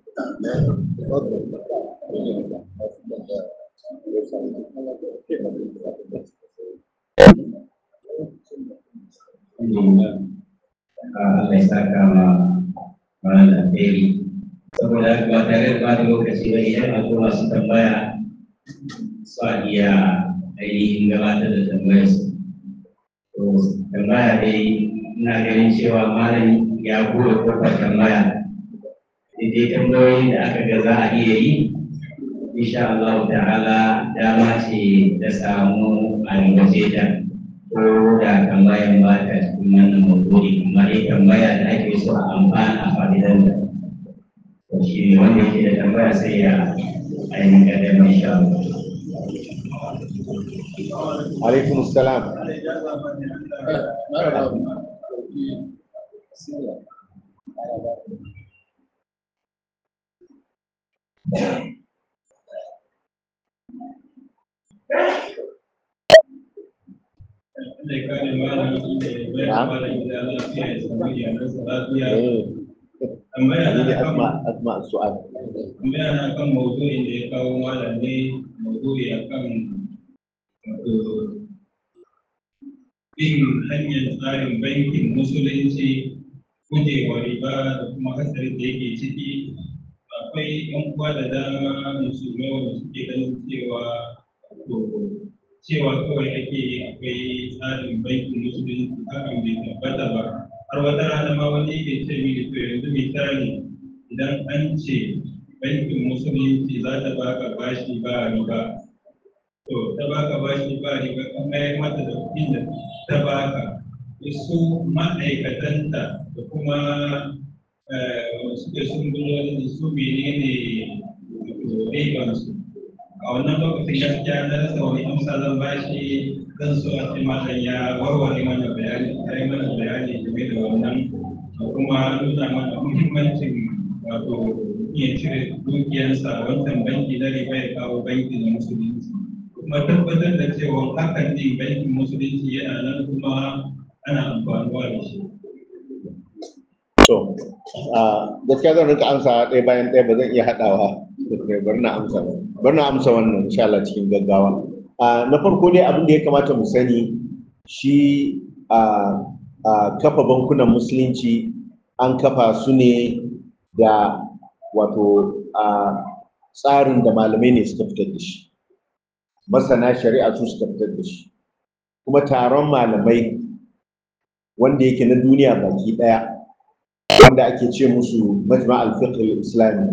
Allah ya saka ma mana alheri saboda ba tare da ba da lokaci ba idan akwai masu tambaya su a iya ainihin gabatar da tambayar su to tambaya dai ina ganin cewa malam ya bude kofar tambaya daidai tambayoyin da aka ga za a iya yi insha Allah ta'ala dama ce ta samu a rigace ta ko da tambayan ba ta cikin wannan maudu'i amma dai tambaya da ake so a amfana a fa'idan da to shi ne wanda yake da tambaya sai ya ainihin kadar insha Allah. alaikum salam tambaya ne na kan asma asma su'al tambaya na kan maudu'in da ya kawo malam ne maudu'i akan wato bin hanyar tsarin bankin musulunci gujewa riba da kuma hatsarin da yake ciki akwai yan uwa da dama musulmai wanda suke ganin cewa to cewa kawai ake akwai tsarin bankin musulunci hakan bai tabbata ba har wata rana ma wani yake ce mini to yanzu misali idan an ce bankin musulunci za ta baka bashi ba riba to ta baka bashi ba riba kan mayar mata da kuɗin da ta baka su ma'aikatanta da kuma wanda suke sun gudu da su menene ribansu a wannan lokacin gaskiya na rasa wani amsa zan bashi zan so a ce malam ya warware mana bayani ya yi mana bayani game da wannan da kuma nuna mana muhimmancin wato iya cire dukiyarsa wancan banki na riba ya kawo banki na musulunci kuma tabbatar da cewa hakan din bankin musulunci yana nan kuma ana amfanuwa da shi to gaskiya zan rika amsa ɗaya bayan ɗaya ba zan iya haɗawa bar na amsa bar na amsa wannan insha Allah cikin gaggawa na farko dai abin da ya kamata mu sani shi a kafa bankunan musulunci an kafa su ne da wato a tsarin da malamai ne suka fitar da shi masana shari'a su suka fitar da shi kuma taron malamai wanda yake na duniya baki ɗaya wanda ake ce musu majma al-fiqh al-islami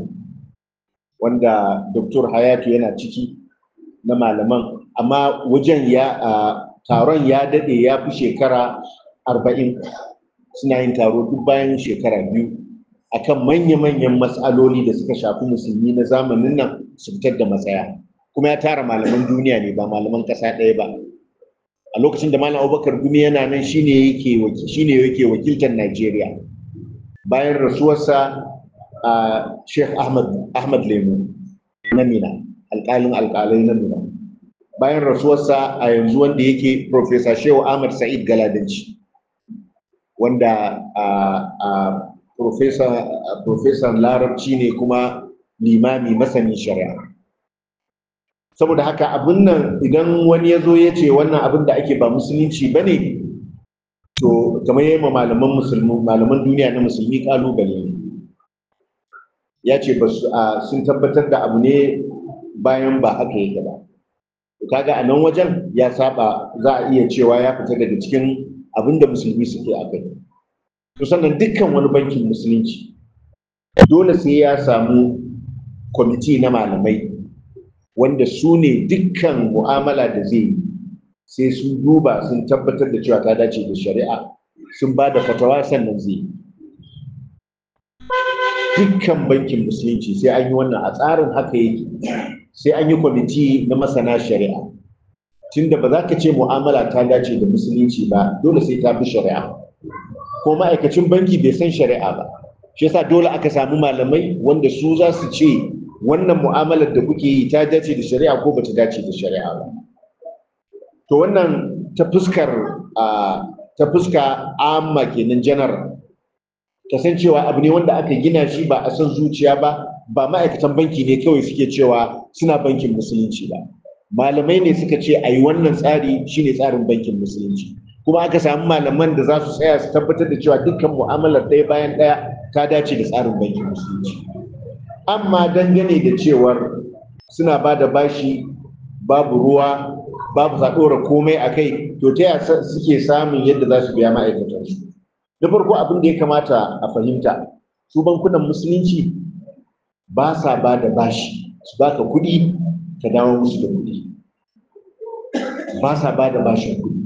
wanda Dr. Hayatu yana ciki na malaman amma wajen ya taron ya dade ya fi shekara arba'in suna yin taro duk bayan shekara biyu akan manya-manyan matsaloli da suka shafi musulmi na zamanin nan su fitar da matsaya kuma ya tara malaman duniya ne ba malaman ƙasa ɗaya ba a lokacin da malam abubakar gumi yana nan shine yake shine yake wakiltar najeriya bayan rasuwarsa a sheikh ahmad ahmad lemu na mina alƙalin alƙalai na mina bayan rasuwarsa a yanzu wanda yake professor shehu ahmad sa'id galadanci wanda a professor larabci ne kuma limami masanin shari'a saboda haka abin nan idan wani ya zo ya ce wannan abin da ake ba musulunci ba ne to kamar yi ma malaman musulmi malaman duniya na musulmi kalubale ne ya ce ba sun tabbatar da abu ne bayan ba haka yake ba kaga a nan wajen ya saba za a iya cewa ya fita daga cikin abin da musulmi suke a kai to sannan dukkan wani bankin musulunci dole sai ya samu kwamiti na malamai wanda su ne dukkan mu'amala da zai yi sai sun duba sun tabbatar da cewa ta dace da shari'a sun ba da fatawa sannan zai dukkan bankin musulunci sai an yi wannan a tsarin haka yake sai an yi kwamiti na masana shari'a tunda ba za ka ce mu'amala ta dace da musulunci ba dole sai ta fi shari'a ko ma'aikacin banki bai san shari'a ba shi yasa dole aka samu malamai wanda su za su ce wannan mu'amalar da kuke yi ta dace da shari'a ko bata dace da shari'a ba to wannan ta fuskar ta fuska amma kenan janar kasancewa abu ne wanda aka gina shi ba a san zuciya ba ba ma'aikatan banki ne kawai suke cewa suna bankin musulunci ba malamai ne suka ce a yi wannan tsari shine tsarin bankin musulunci kuma aka samu malaman da za su tsaya su tabbatar da cewa dukkan mu'amalar ɗaya bayan ɗaya ta dace da tsarin bankin musulunci amma dangane da cewar suna ba da bashi babu ruwa babu sa ɗora komai a kai to ta yaya suke samun yadda za su biya ma'aikatansu na farko abin da ya kamata a fahimta su bankunan musulunci ba sa ba da bashi su baka kuɗi ka dawo musu da kuɗi ba sa ba da bashin kuɗi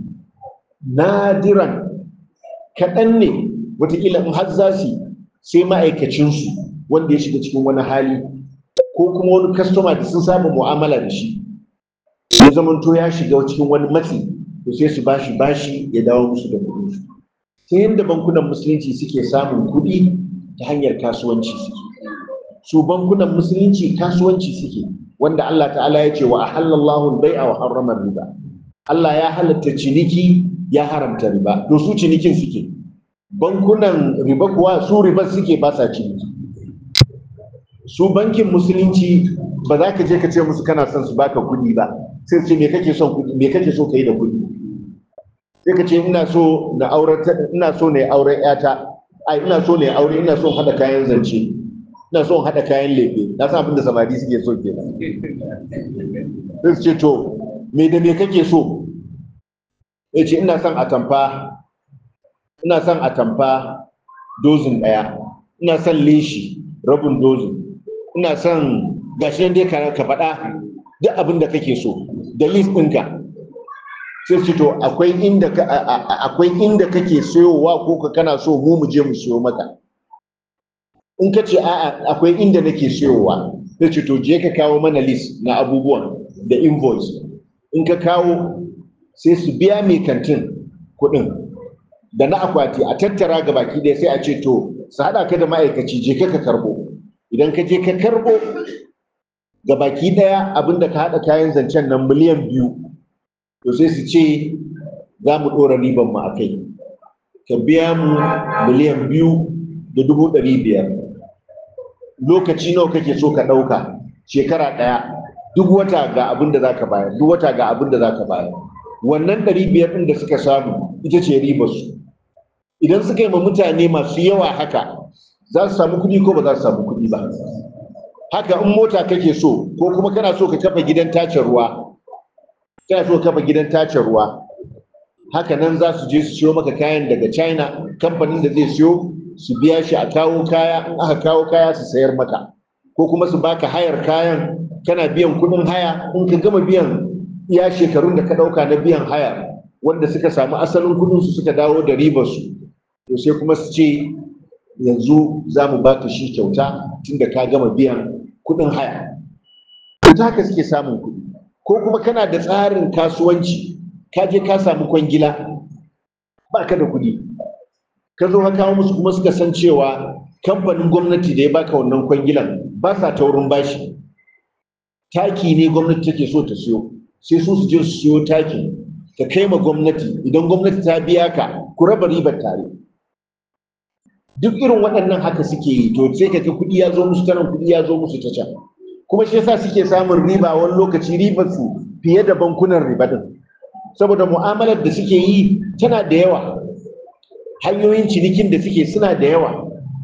nadiran kaɗan ne wataƙila in har za su sai ma'aikacinsu wanda ya shiga cikin wani hali ko kuma wani kastoma da sun saba mu'amala da shi ya zamanto ya shiga cikin wani matsi to sai su bashi bashi ya dawo musu da kuɗi ta yadda bankunan musulunci suke samun kuɗi ta hanyar kasuwanci suke su bankunan musulunci kasuwanci suke wanda Allah ta'ala ya ce wa ahallallahu al-bai'a wa harrama riba Allah ya halatta ciniki ya haramta riba to su cinikin suke bankunan riba kuwa su riba suke ba sa ciniki su bankin musulunci ba za ka je ka ce musu kana son su baka kuɗi ba sai ce me kake son kuɗi me kake so ka yi da kuɗi sai ka ce ina so na aure ina so ne auren yata ai ina so ne aure ina so hada kayan zance ina so hada kayan lefe na san abin da samari suke so kenan sai su ce to me da me kake so ya ce ina son atamfa ina son atamfa dozin ɗaya ina son leshi rabin dozin ina son gashi nan dai ka faɗa duk abin da kake so da list ɗinka sai su to akwai inda ka akwai inda kake sayowa ko ka kana so mu mu je mu siyo maka in ka ce a'a akwai inda nake sayowa sai ce to je ka kawo mana list na abubuwan da invoice in ka kawo sai su biya mai kantin kuɗin da na akwati a tattara ga baki ɗaya sai a ce to su haɗa ka da ma'aikaci je ka ka karɓo idan ka je ka karɓo ga baki ɗaya abinda ka haɗa kayan zancen nan miliyan biyu to sai su ce za mu ɗora riban mu a kai ka biya mu miliyan biyu da dubu ɗari biyar lokaci nawa kake so ka ɗauka shekara ɗaya duk wata ga abin da za ka bayar duk wata ga abin da za ka bayar wannan ɗari biyar ɗin da suka samu ita ce ribarsu idan suka yi ma mutane masu yawa haka za su samu kuɗi ko ba za su samu kuɗi ba haka in mota kake so ko kuma kana so ka kafa gidan tace ruwa kana so ka kafa gidan tace ruwa haka nan za su je su siyo maka kayan daga china kamfanin da zai siyo su biya shi a kawo kaya in aka kawo kaya su sayar maka ko kuma su baka hayar kayan kana biyan kuɗin haya in ka gama biyan iya shekarun da ka ɗauka na biyan haya wanda suka samu asalin kuɗinsu suka dawo da ribarsu to sai kuma su ce yanzu za mu baka shi kyauta tunda ka gama biyan kuɗin haya ta haka suke samun kuɗi ko kuma kana da tsarin kasuwanci ka je ka samu kwangila ba ka da kuɗi ka zo ka kawo musu kuma suka san cewa kamfanin gwamnati da ya baka wannan kwangilan ba sa taurin bashi taki ne gwamnati take so ta siyo sai su su je su siyo taki ka kai ma gwamnati idan gwamnati ta biya ka ku raba ribar tare duk irin waɗannan haka suke yi to sai kaga kuɗi ya zo musu tanan kuɗi ya zo musu ta can kuma shi yasa suke samun riba wani lokaci ribar su fiye da bankunan riba din saboda mu'amalar da suke yi tana da yawa hanyoyin cinikin da suke suna da yawa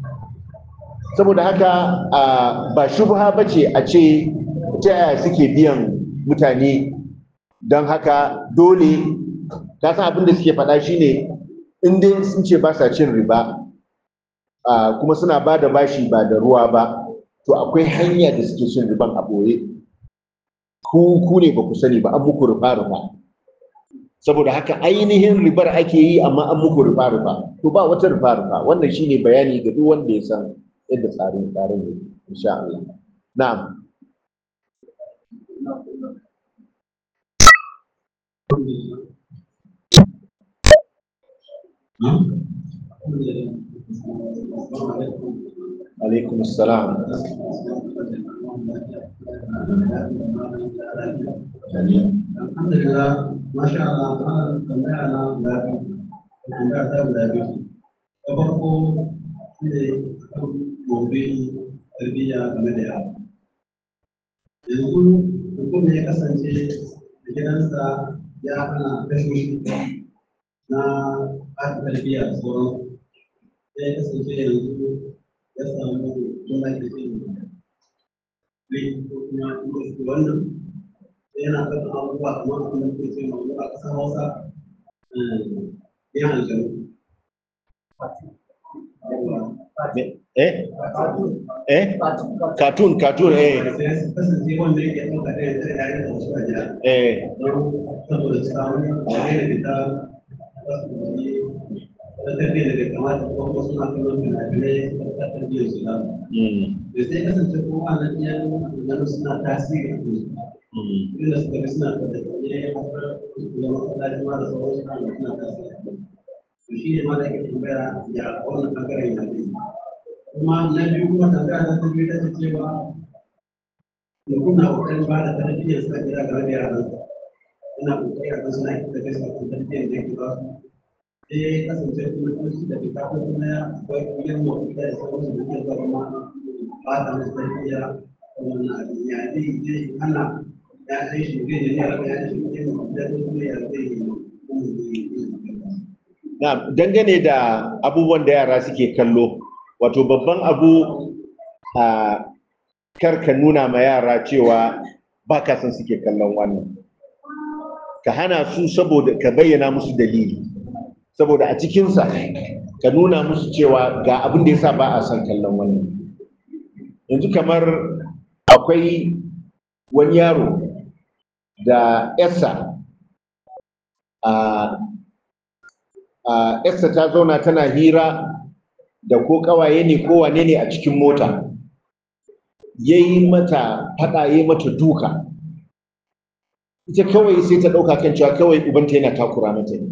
saboda haka ba shubha ba ce a ce ta yaya suke biyan mutane don haka dole ka san abin da suke faɗa shine in dai sun ce ba sa cin riba kuma suna ba da bashi ba da ruwa ba to akwai hanya da suke cin riban a ɓoye ku ku ne ba ku sani ba an muku rufa rufa saboda haka ainihin ribar ake yi amma an muku rufa rufa to ba wata rufa rufa wannan shine bayani ga duk wanda ya san yadda tsarin tsarin ne insha Allah na'am عليكم السلام Alhamdulillah, Masya Allah, ana tambaya na guda biyu, tambaya ta guda biyu. Ta farko shi ne gobe tarbiyya game da yara yanzu mutum ya kasance da gidansa ya hana kashe na ɓata tarbiyya da sauran sai ya kasance yanzu ya samu juna da ke ne ko kuma wannan sai yana ɗaukar abubuwa kamar abin da ke ce mamu a ƙasar hausa yan aljanu eh eh cartoon cartoon eh sai su kasance wanda yake ɗauka ɗaya da yayin da wasu a gida eh saboda samun yayin da ta ta tafiya da kamata ko kuma suna kallon fina-finai ta tarbiyyar su da mm, da sai kasance ko a nan iya nan suna tasiri a kansu mm, inda suka bi suna da ne a da masallaci ma da sauran suna da suna tasiri to shi ne ma da ke tambaya ya wannan bangaren ya ne kuma na biyu kuma tambaya ta biyu ta ce cewa mutum na kokarin ba da tarbiyyar sa gida game da yaransa yana kokari a kan suna da kai sakon tarbiyyar da yake ba su sai ya kasance kuma kuma shi da fita ko kuma ya akwai kungiyar mafi da sauransu da ke zama ma ba ta musu tarbiyya ko wannan abin ya zai zai hana ya sai shi zai yi ya ya shi ne mafi da kuma ya zai yi kuma zai yi na dangane da abubuwan da yara suke kallo wato babban abu a kar ka nuna ma yara cewa ba ka san suke kallon wannan ka hana su saboda ka bayyana musu dalili saboda a cikinsa ka nuna musu cewa ga abin da yasa ba a son kallon wannan yanzu kamar akwai wani yaro da yarsa a a yarsa ta zauna tana hira da ko kawaye ne ko wane ne a cikin mota ya yi mata faɗa ya yi mata duka ita kawai sai ta ɗauka kan cewa kawai ubanta yana takura mata ne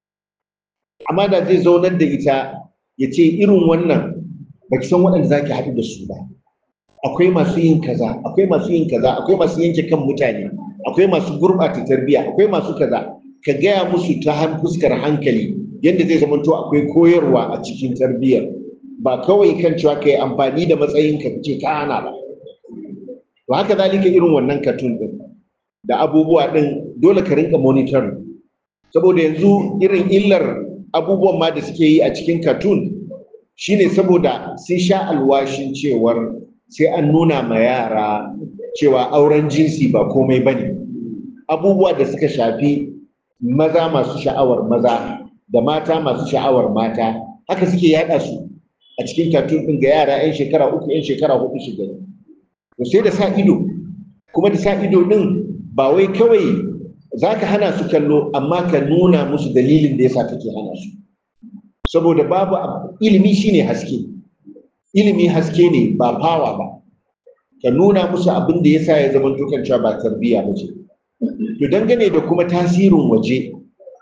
amma da zai zaunar da ita ya ce irin wannan ba ki san waɗanda za ki haɗu da su ba akwai masu yin kaza akwai masu yin kaza akwai masu yanke kan mutane akwai masu gurɓata tarbiyya akwai masu kaza ka gaya musu ta han fuskar hankali yadda zai zamanto akwai koyarwa a cikin tarbiyyar ba kawai kan cewa ka yi amfani da matsayinka ka ce ka hana ba to haka zalika irin wannan katun din da abubuwa din dole ka rinka monitor saboda yanzu irin illar abubuwan ma da suke yi a cikin katun shine saboda sun sha alwashin cewar sai an nuna ma yara cewa auren jinsi ba komai bane abubuwa da suka shafi maza masu sha'awar maza da mata masu sha'awar mata haka suke yada su a cikin katun din ga yara 'yan shekara uku 'yan shekara hudu su gani to sai da sa ido kuma da sa ido din ba wai kawai za ka hana su kallo amma ka nuna musu dalilin da yasa kake hana su saboda babu ilimi shine haske ilimi haske ne ba fawa ba ka nuna musu abin da yasa ya zama tukan cewa ba tarbiyya ba ce to dangane da kuma tasirin waje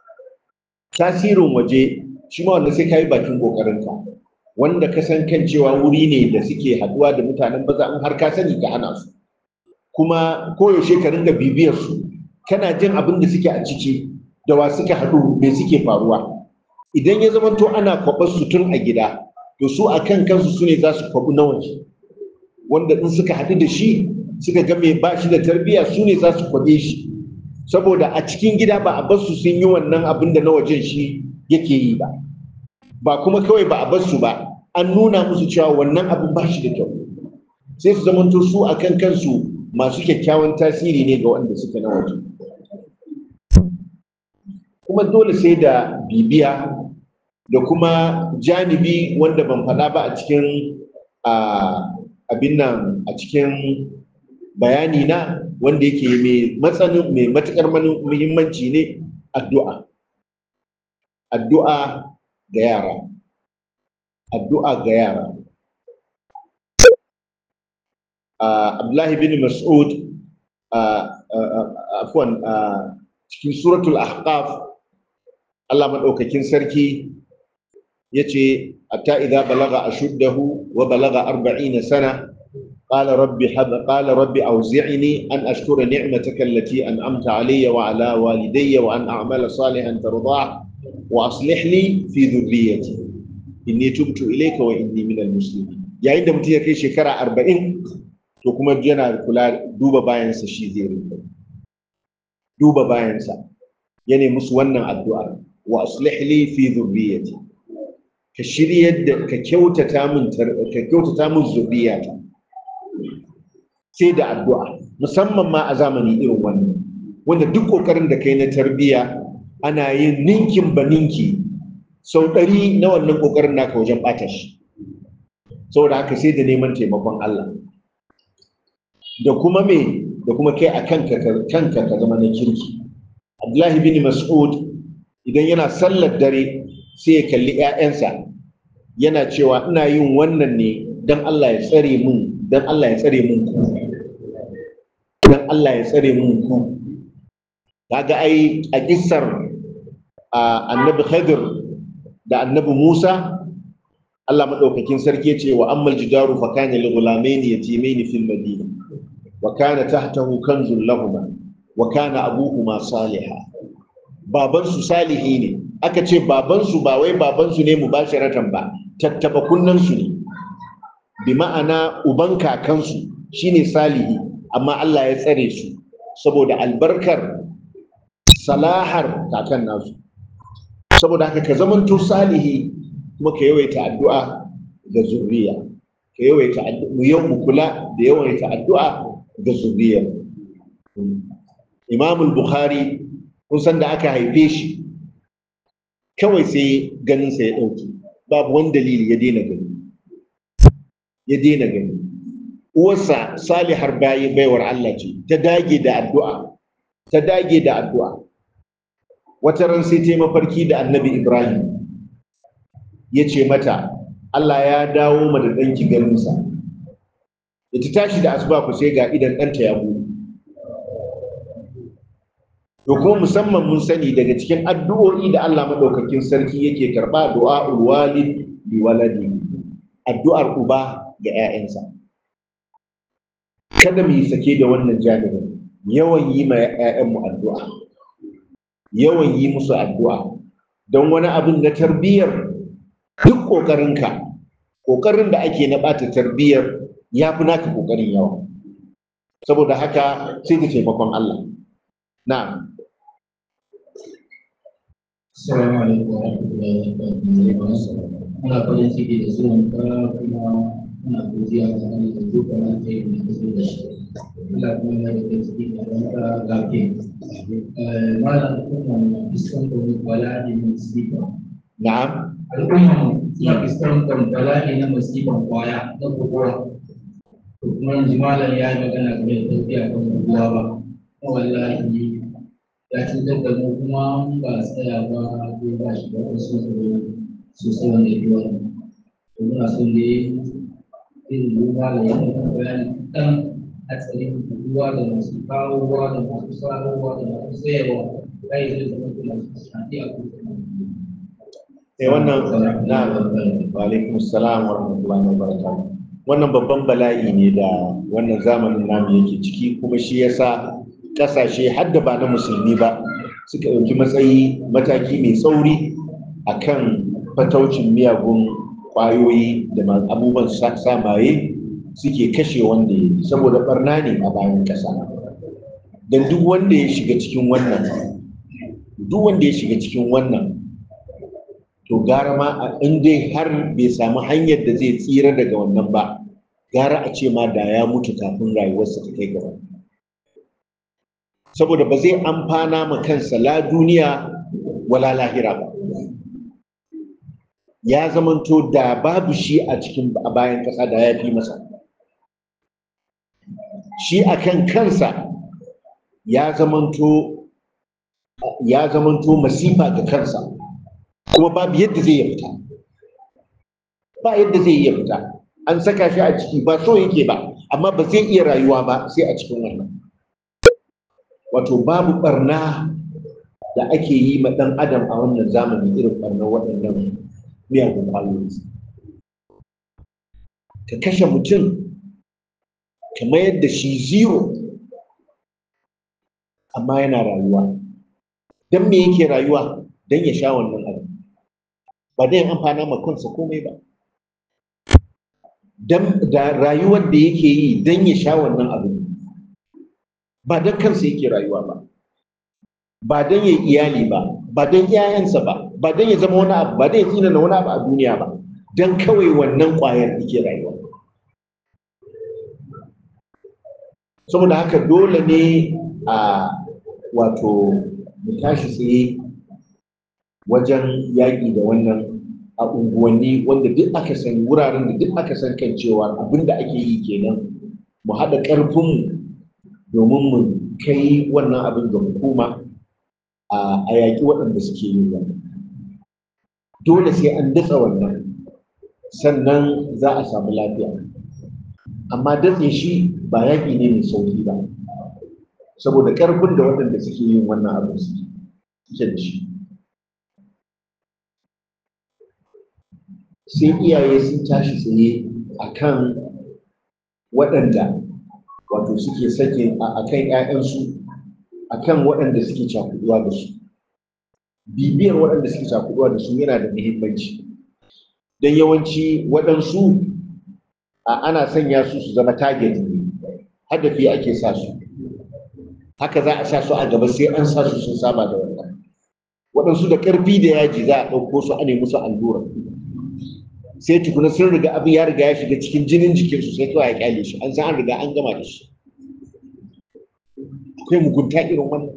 tasirin waje shi ma wanda sai ka yi bakin kokarinka wanda ka san kan cewa wuri ne da suke haduwa da mutanen baza in har ka sani ka hana su kuma koyaushe ka ringa bibiyar su kana jin abin da suke a ciki da wa suka haɗu me suke faruwa idan ya zama to ana kwaɓar su tun a gida to su a kan kansu su ne za su kwaɓu na waje wanda in suka haɗu da shi suka ga mai ba shi da tarbiyya su ne za su kwaɓe shi saboda a cikin gida ba a bar su sun yi wannan abin da na wajen shi yake yi ba ba kuma kawai ba a bar su ba an nuna musu cewa wannan abin ba shi da kyau sai su zamanto su a kan kansu masu kyakkyawan tasiri ne ga wanda suke na waje kuma dole sai da bibiya da kuma janibi wanda ban faɗa ba a cikin abin nan a cikin bayani na wanda yake mai matsanin mai matuƙar muhimmanci ne addu'a addu'a ga yara addu'a ga yara Abdullahi bin Mas'ud afwan cikin suratul ahqaf Allah madaukakin sarki yace hatta idza balaga ashuddahu wa balaga 40 sana قال ربي حب قال ربي أوزعني أن أشكر نعمتك التي أنعمت علي وعلى والدي وأن أعمل صالحا ترضاه وأصلح لي في ذريتي إني تبت إليك وإني من المسلمين yayin da mutum ya kai shekara arba'in to kuma yana kula duba bayansa shi zai rinka duba bayansa ya nemi musu wannan addu'a wa aslih li fi dhurriyyati ka shiryar da ka kyautata min ka kyautata min zurriyata sai da addu'a musamman ma a zamani irin wannan wanda duk kokarin da kai na tarbiyya ana yin ninkin ba ninki sau ɗari na wannan kokarin naka wajen ɓata shi saboda haka sai da neman taimakon Allah da kuma me da kuma kai a kanka kanka ka zama na kirki Abdullahi bin Mas'ud idan yana sallar dare sai ya kalli ‘ya'yansa yana cewa ina yin wannan ne don Allah ya tsare mun don Allah ya tsare mun ku don Allah ya tsare mun ku kaga ai a kissar annabi Khadir da annabi Musa Allah madaukakin sarki ya ce wa ammal jidaru fa kana li ghulamaini yatimaini fil madina wa kana tahtahu kanzun lahumma wa kana abuhuma salihah babansu salihi ne aka ce babansu ba wai babansu ne mubasharatan ba tattaba kunnansu ne bi ma'ana uban kakansu shine salihi amma Allah ya tsare su saboda albarkar salahar kakan nasu saboda haka ka zamanto salihi kuma ka yawaita addu'a ga zuriya ka yawaita mu yau mu kula da yawaita addu'a ga zuriya Imam al-Bukhari kun san da aka haife shi kawai sai ganinsa ya ɗauki babu wani dalili ya daina gani ya daina gani uwarsa salihar bayi baiwar Allah ce ta dage da addu'a ta dage da addu'a wata ran sai ta yi mafarki da annabi Ibrahim ya ce mata Allah ya dawo ma da ɗanki ganinsa da ta tashi da asuba ku sai ga idan ɗanta ya buɗe to kuma musamman mun sani daga cikin addu'o'i da Allah madaukakin sarki yake karba du'a'ul walid bi waladi addu'ar uba ga 'ya'yansa kada mu yi sake da wannan janibin yawan yi ma 'ya'yanmu addu'a yawan yi musu addu'a don wani abin na tarbiyyar duk ƙoƙarinka ƙoƙarin da ake na ɓata tarbiyyar ya fi naka ƙoƙarin yawa saboda haka sai da taimakon Allah na'am Assalamu alaikum wa rahmatullahi wa barakatuh. Muna farin ciki da zuwan ka kuma muna godiya ga Allah da duka na kai da ka zo da shi. Allah kuma ya da ciki da ranka lafiya. Malam kuma na fuskantar bala'i na musiba. na'am Al'umma suna fuskantar bala'i na musiban kwaya na kokowa. Kuma yanzu malam ya yi magana game da tafiya kan kokowa ba. Wallahi ya cutar da mu kuma mun ba tsaya ba ko ba shi ba wasu sosai wanda ya wani to muna son ne irin ruwa da yadda kan bayani dan hatsarin ruwa da masu kawowa da masu sarowa da masu sayarwa kai zai zama kuma su shafi a kuma sai wannan na'am wa alaikum assalam wa rahmatullahi wa barakatuh wannan babban bala'i ne da wannan zamanin namu yake ciki kuma shi yasa kasashe har da ba na musulmi ba suka ɗauki matsayi mataki mai tsauri a kan fataucin miyagun ƙwayoyi da abubuwan samaye suke kashe wanda ya saboda barna ne a bayan ƙasa don duk wanda ya shiga cikin wannan duk wanda ya shiga cikin wannan to gara ma a in dai har bai samu hanyar da zai tsira daga wannan ba gara a ce ma da ya mutu kafin rayuwarsa ta kai gaba saboda ba zai amfana ma kansa la duniya wala lahira ba ya zamanto da babu shi a cikin a bayan ƙasa da ya fi masa shi a kan kansa ya zamanto ya zamanto masifa ga kansa kuma babu yadda zai iya fita ba yadda zai iya fita an saka shi a ciki ba so yake ba amma ba zai iya rayuwa ba sai a cikin wannan wato babu barna da ake yi ma ɗan adam a wannan zamani irin barnar waɗannan miyagun ƙwayoyi ka kashe mutum ka mayar da shi zero amma yana rayuwa don me yake rayuwa don ya sha wannan abu ba dai amfana ma kansa komai ba da rayuwar da yake yi don ya sha wannan abu ba don kansa yake rayuwa ba ba don ya iyali ba ba don iyayensa ba ba don ya zama wani abu ba don ya tsina na wani abu a duniya ba don kawai wannan ƙwayar yake rayuwa saboda haka dole ne a wato mu tashi tsaye wajen yaƙi da wannan a unguwanni wanda duk aka san wuraren da duk aka san kan cewa abin da ake yi kenan mu haɗa ƙarfinmu domin mu kai wannan abin ga hukuma a yaƙi waɗanda suke yin wannan dole sai an datsa wannan sannan za a samu lafiya amma datse shi ba yaƙi ne mai sauƙi ba saboda ƙarfin da waɗanda suke yin wannan abin suke da shi sai iyaye sun tashi tsaye a kan waɗanda wato suke sake a kan ‘ya'yansu a kan waɗanda suke cakuduwa da su bibiyar waɗanda suke cakuduwa da su yana da muhimmanci don yawanci waɗansu ana sanya su su zama target ne hadafi ake sa su haka za a sa su a gaba sai an sa su sun saba da wannan waɗansu da ƙarfi da yaji za a ɗauko su a nemi su allura sai tukuna sun riga abin ya riga ya shiga cikin jinin jikinsu sai kawai ya kyale shi an san an riga an gama da shi akwai mugunta irin wannan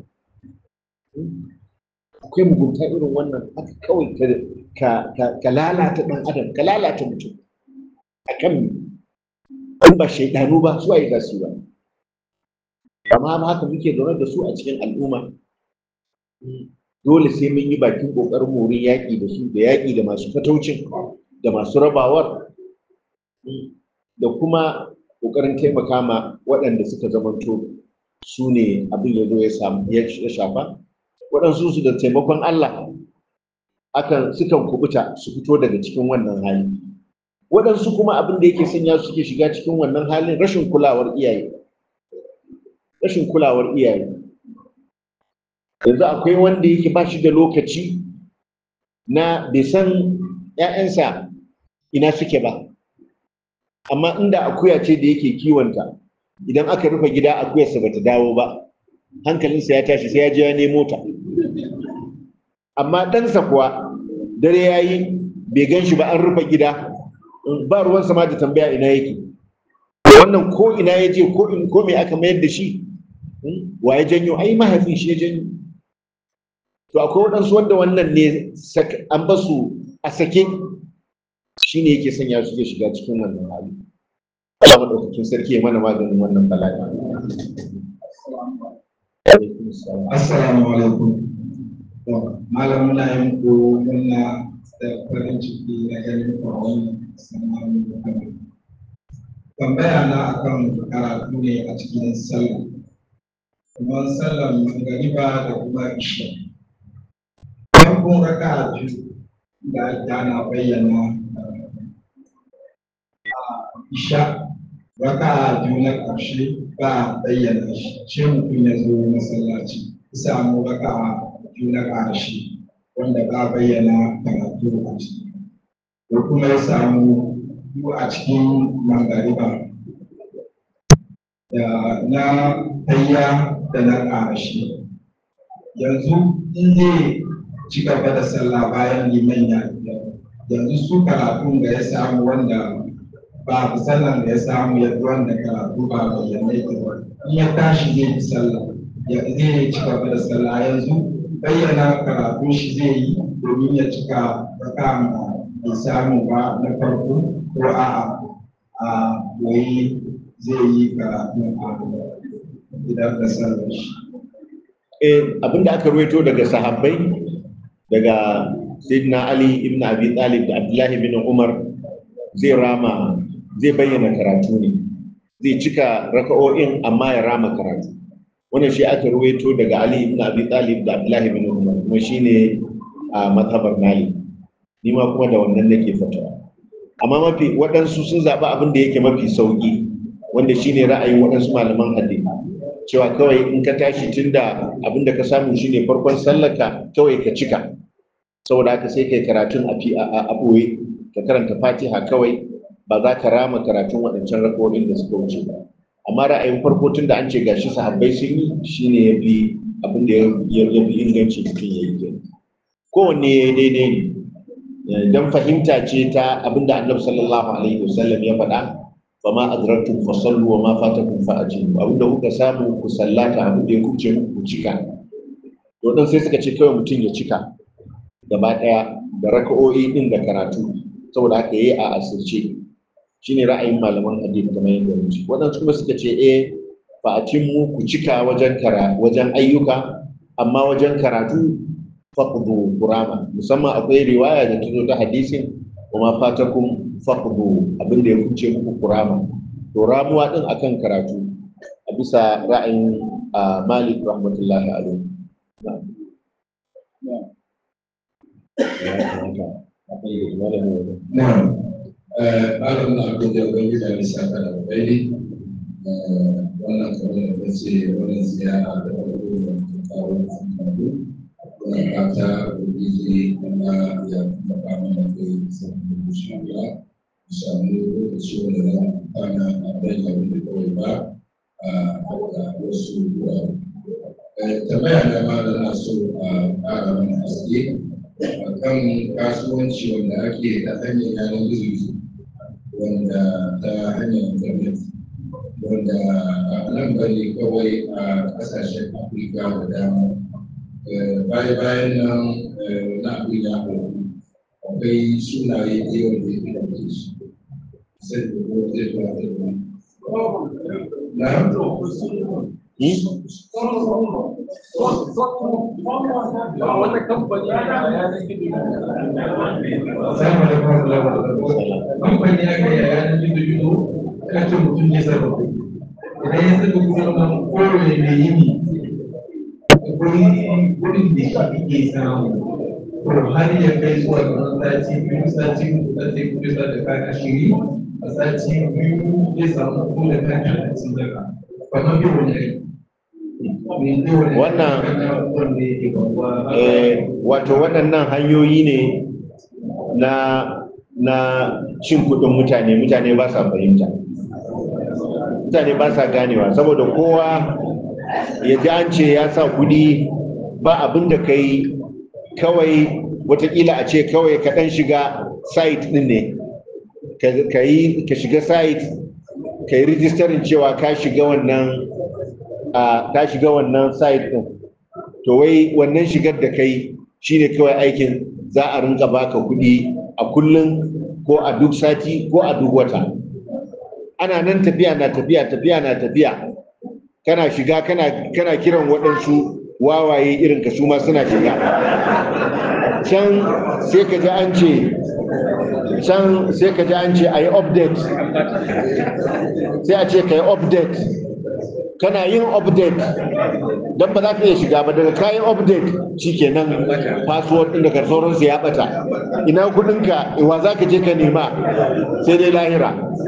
akwai mugunta irin wannan haka kawai ka lalata ɗan adam ka lalata mutum a kan in ba shaidanu ba su waye za su yi ba amma ba haka muke zaune da su a cikin al'umma dole sai mun yi bakin ƙoƙarin wurin yaƙi da su da yaƙi da masu fataucin da masu rabawar da kuma ƙoƙarin taimaka ma waɗanda suka zamanto su ne abin ya zo ya shafa waɗansu su da taimakon Allah akan sukan kubuta su fito daga cikin wannan hali waɗansu kuma abin da yake sanya suke shiga cikin wannan halin rashin kulawar iyaye rashin kulawar iyaye yanzu akwai wanda yake ba shi da lokaci na bai san 'ya'yansa ina suke ba amma inda akuya ce da yake kiwonta idan aka rufe gida akuyarsa bata dawo ba hankalinsa ya tashi sai ya je ya nemo ta amma ɗansa kuwa dare ya yi bai gan shi ba an rufe gida ba ruwansa ma da tambaya ina yake wannan ko ina ya je ko me aka mayar da shi wa ya janyo ai mahaifin shi ya janyo to akwai waɗansu wanda wannan ne an ba su a sake shi ne yake sanya su ke shiga cikin wannan hali Allah maɗaukakin sarki ya mana maganin wannan bala'i Assalamu alaikum. Malam muna yin ko muna da farin ciki na ganin ku a wannan sana'a da Tambaya na akan karatu ne a cikin sallah. Kuma sallar magariba da kuma isha. Farkon raka biyu da ana bayyana isha raka biyu na ƙarshe ba a bayyana shi ce mutum ya zo masallaci samu raka biyu na ƙarshe wanda ba a bayyana karatu a ciki ko kuma ya samu biyu a cikin mangariba da na tayya da na ƙarshe yanzu in zai ci gaba da sallah bayan liman ya yanzu su karatun da ya samu wanda ba sallan da ya samu ya wanda karatu ba bayyana yake ba in ya tashi zai yi sallah ya zai ci gaba da sallah yanzu bayyana karatun shi zai yi domin ya cika raka da bai samu ba na farko ko a a koyi zai yi karatu a idan da sallar shi. Eh, abinda aka ruwaito daga sahabbai daga Sayyidina Ali ibn Abi Talib da Abdullahi bin Umar zai rama zai bayyana karatu ne zai cika raka'o'in amma ya rama karatu wannan shi aka ruwaito daga Ali ibn Abi Talib da Abdullahi bin Umar kuma shine a mazhabar Malik ni ma kuma da wannan nake fatawa amma mafi waɗansu sun zaɓi abin da yake mafi sauƙi wanda shine ra'ayin waɗansu malaman hadisi cewa kawai in ka tashi tunda abin da ka samu shine farkon sallarka kawai ka cika saboda haka sai kai karatun a ɓoye ka karanta fatiha kawai ba za ka rama karatun waɗancan rakonin da suka wuce ba amma ra'ayin farko tun da an ce gashi sahabbai sun yi shine ya fi abin da ya fi inganci mutum ya yi kenan kowanne ya daidai ne don fahimta ce ta abin da annabi sallallahu alaihi wasallam ya faɗa fa ma adraktum fa sallu wa ma fatakum fa ajibu abin da kuka samu ku sallata abin da ya kuce muku ku cika to dan sai suka ce kawai mutum ya cika gaba ɗaya da raka'o'i din da karatu saboda haka yayi a asirce shine ra'ayin malaman hadisi kamar yadda muke waɗansu kuma suka ce eh fa atimmu ku cika wajen kara wajen ayyuka amma wajen karatu faqdu qurama musamman akwai riwaya da ta zo ta hadisin wa ma fatakum faqdu abin da ya kuce muku qurama to ramuwa din akan karatu a bisa ra'ayin Malik rahmatullahi alaihi Na'am. Malam na abin da wani da nisa ka da bai wannan kamar da ce wannan ziyara da farko da ta kawo kamar muna fata ubangiji Allah ya kuma ba mana kai sabbin insha Allah mu samu lokaci wanda za mu amfana a bai abin da kawai ba a haka wasu wurare. Tambaya na ma da na so a ƙara mana haske a kan kasuwanci wanda ake ta hanyar yanar gizo wanda ta hanyar internet wanda a nan bane kawai a ƙasashen Afirka da dama baya-bayan nan na abin ya faru akwai sunaye da yawan da ya ɗauke su sai da ko zai ba da na kamfani aka yi a yanar gizo-gizo ana ce mutum ne sarrafa idan ya saka kudin nan kowane mai yini akwai wurin da shi ake samu to har ya kai zuwa kamar sati biyu sati uku sati uku sa da kan ashiri a sati biyu zai samu ko da kan talatin daga kamar bai wani aiki Wannan- Eh, wato waɗannan hanyoyi ne na na cin kuɗin mutane mutane ba sa fahimta mutane ba sa ganewa saboda kowa ya ji an ce ya sa kuɗi ba abin da ka yi kawai watakila a ce kawai ka ɗan shiga site ɗin ne Ka- ka yi ka shiga site ka yi rijistarin cewa ka shiga wannan a ka shiga wannan site ɗin to wai wannan shigar da kai shine kawai aikin za a rinka baka kuɗi a kullum ko a duk sati ko a duk wata ana nan tafiya na tafiya tafiya na tafiya kana shiga kana kana kiran waɗansu wawaye irin ka su ma suna shiga can sai ka ji an ce can sai ka ji an ce a yi update sai a ce ka yi update kana yin update don ba za ka iya shiga ba daga kayan update shikenan password ɗin daga sauransu ya ɓata ina kuɗinka wa za ka je ka nema sai dai lahira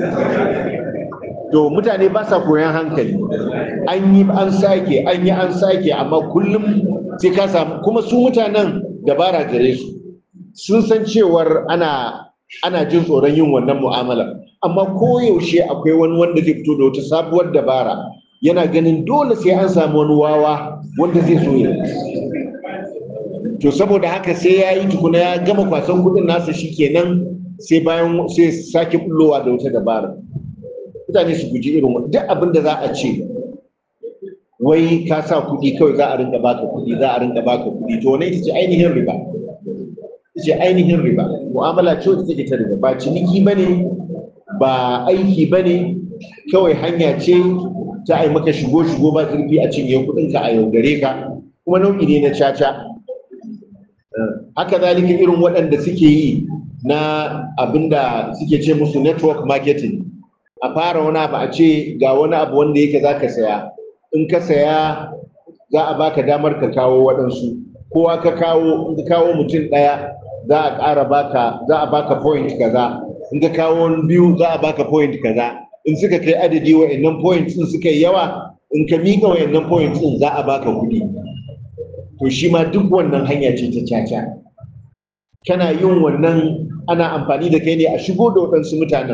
to mutane ba sa koyan hankali an yi an sake an yi an sake amma kullum sai ka samu kuma su mutanen dabara gare su sun san cewar ana ana jin tsoron yin wannan mu'amala amma koyaushe akwai wani wanda zai fito da wata sabuwar dabara yana ganin dole sai an samu wani wawa wanda zai so ya to saboda haka sai ya yi tukuna ya gama kwasan kudin nasa shikenan sai bayan sai sake bullowa da wata dabara mutane su guji irin wannan duk abin da za a ce wai ka sa kuɗi kawai za a rinka baka kuɗi za a rinka baka kuɗi to wannan ita ce ainihin riba ita ce ainihin riba mu'amala ce wacce take ta riba ba ciniki bane ba aiki bane kawai hanya ce ta ai maka shigo shigo ba zurfi a cinye kuɗin ka a yaudare ka kuma nau'i ne na caca haka zalika irin waɗanda suke yi na abinda suke ce musu network marketing a fara wani abu a ce ga wani abu wanda yake za ka saya in ka saya za a baka damar ka kawo waɗansu kowa ka kawo in ka kawo mutum ɗaya za a ƙara baka za a baka point kaza in ka kawo biyu za a baka point kaza in suka kai adadi wa'annan points din suka yi yawa in ka miƙa wa'annan points din za a baka kuɗi to shi ma duk wannan hanya ce ta caca kana yin wannan ana amfani da kai ne a shigo da waɗansu mutanen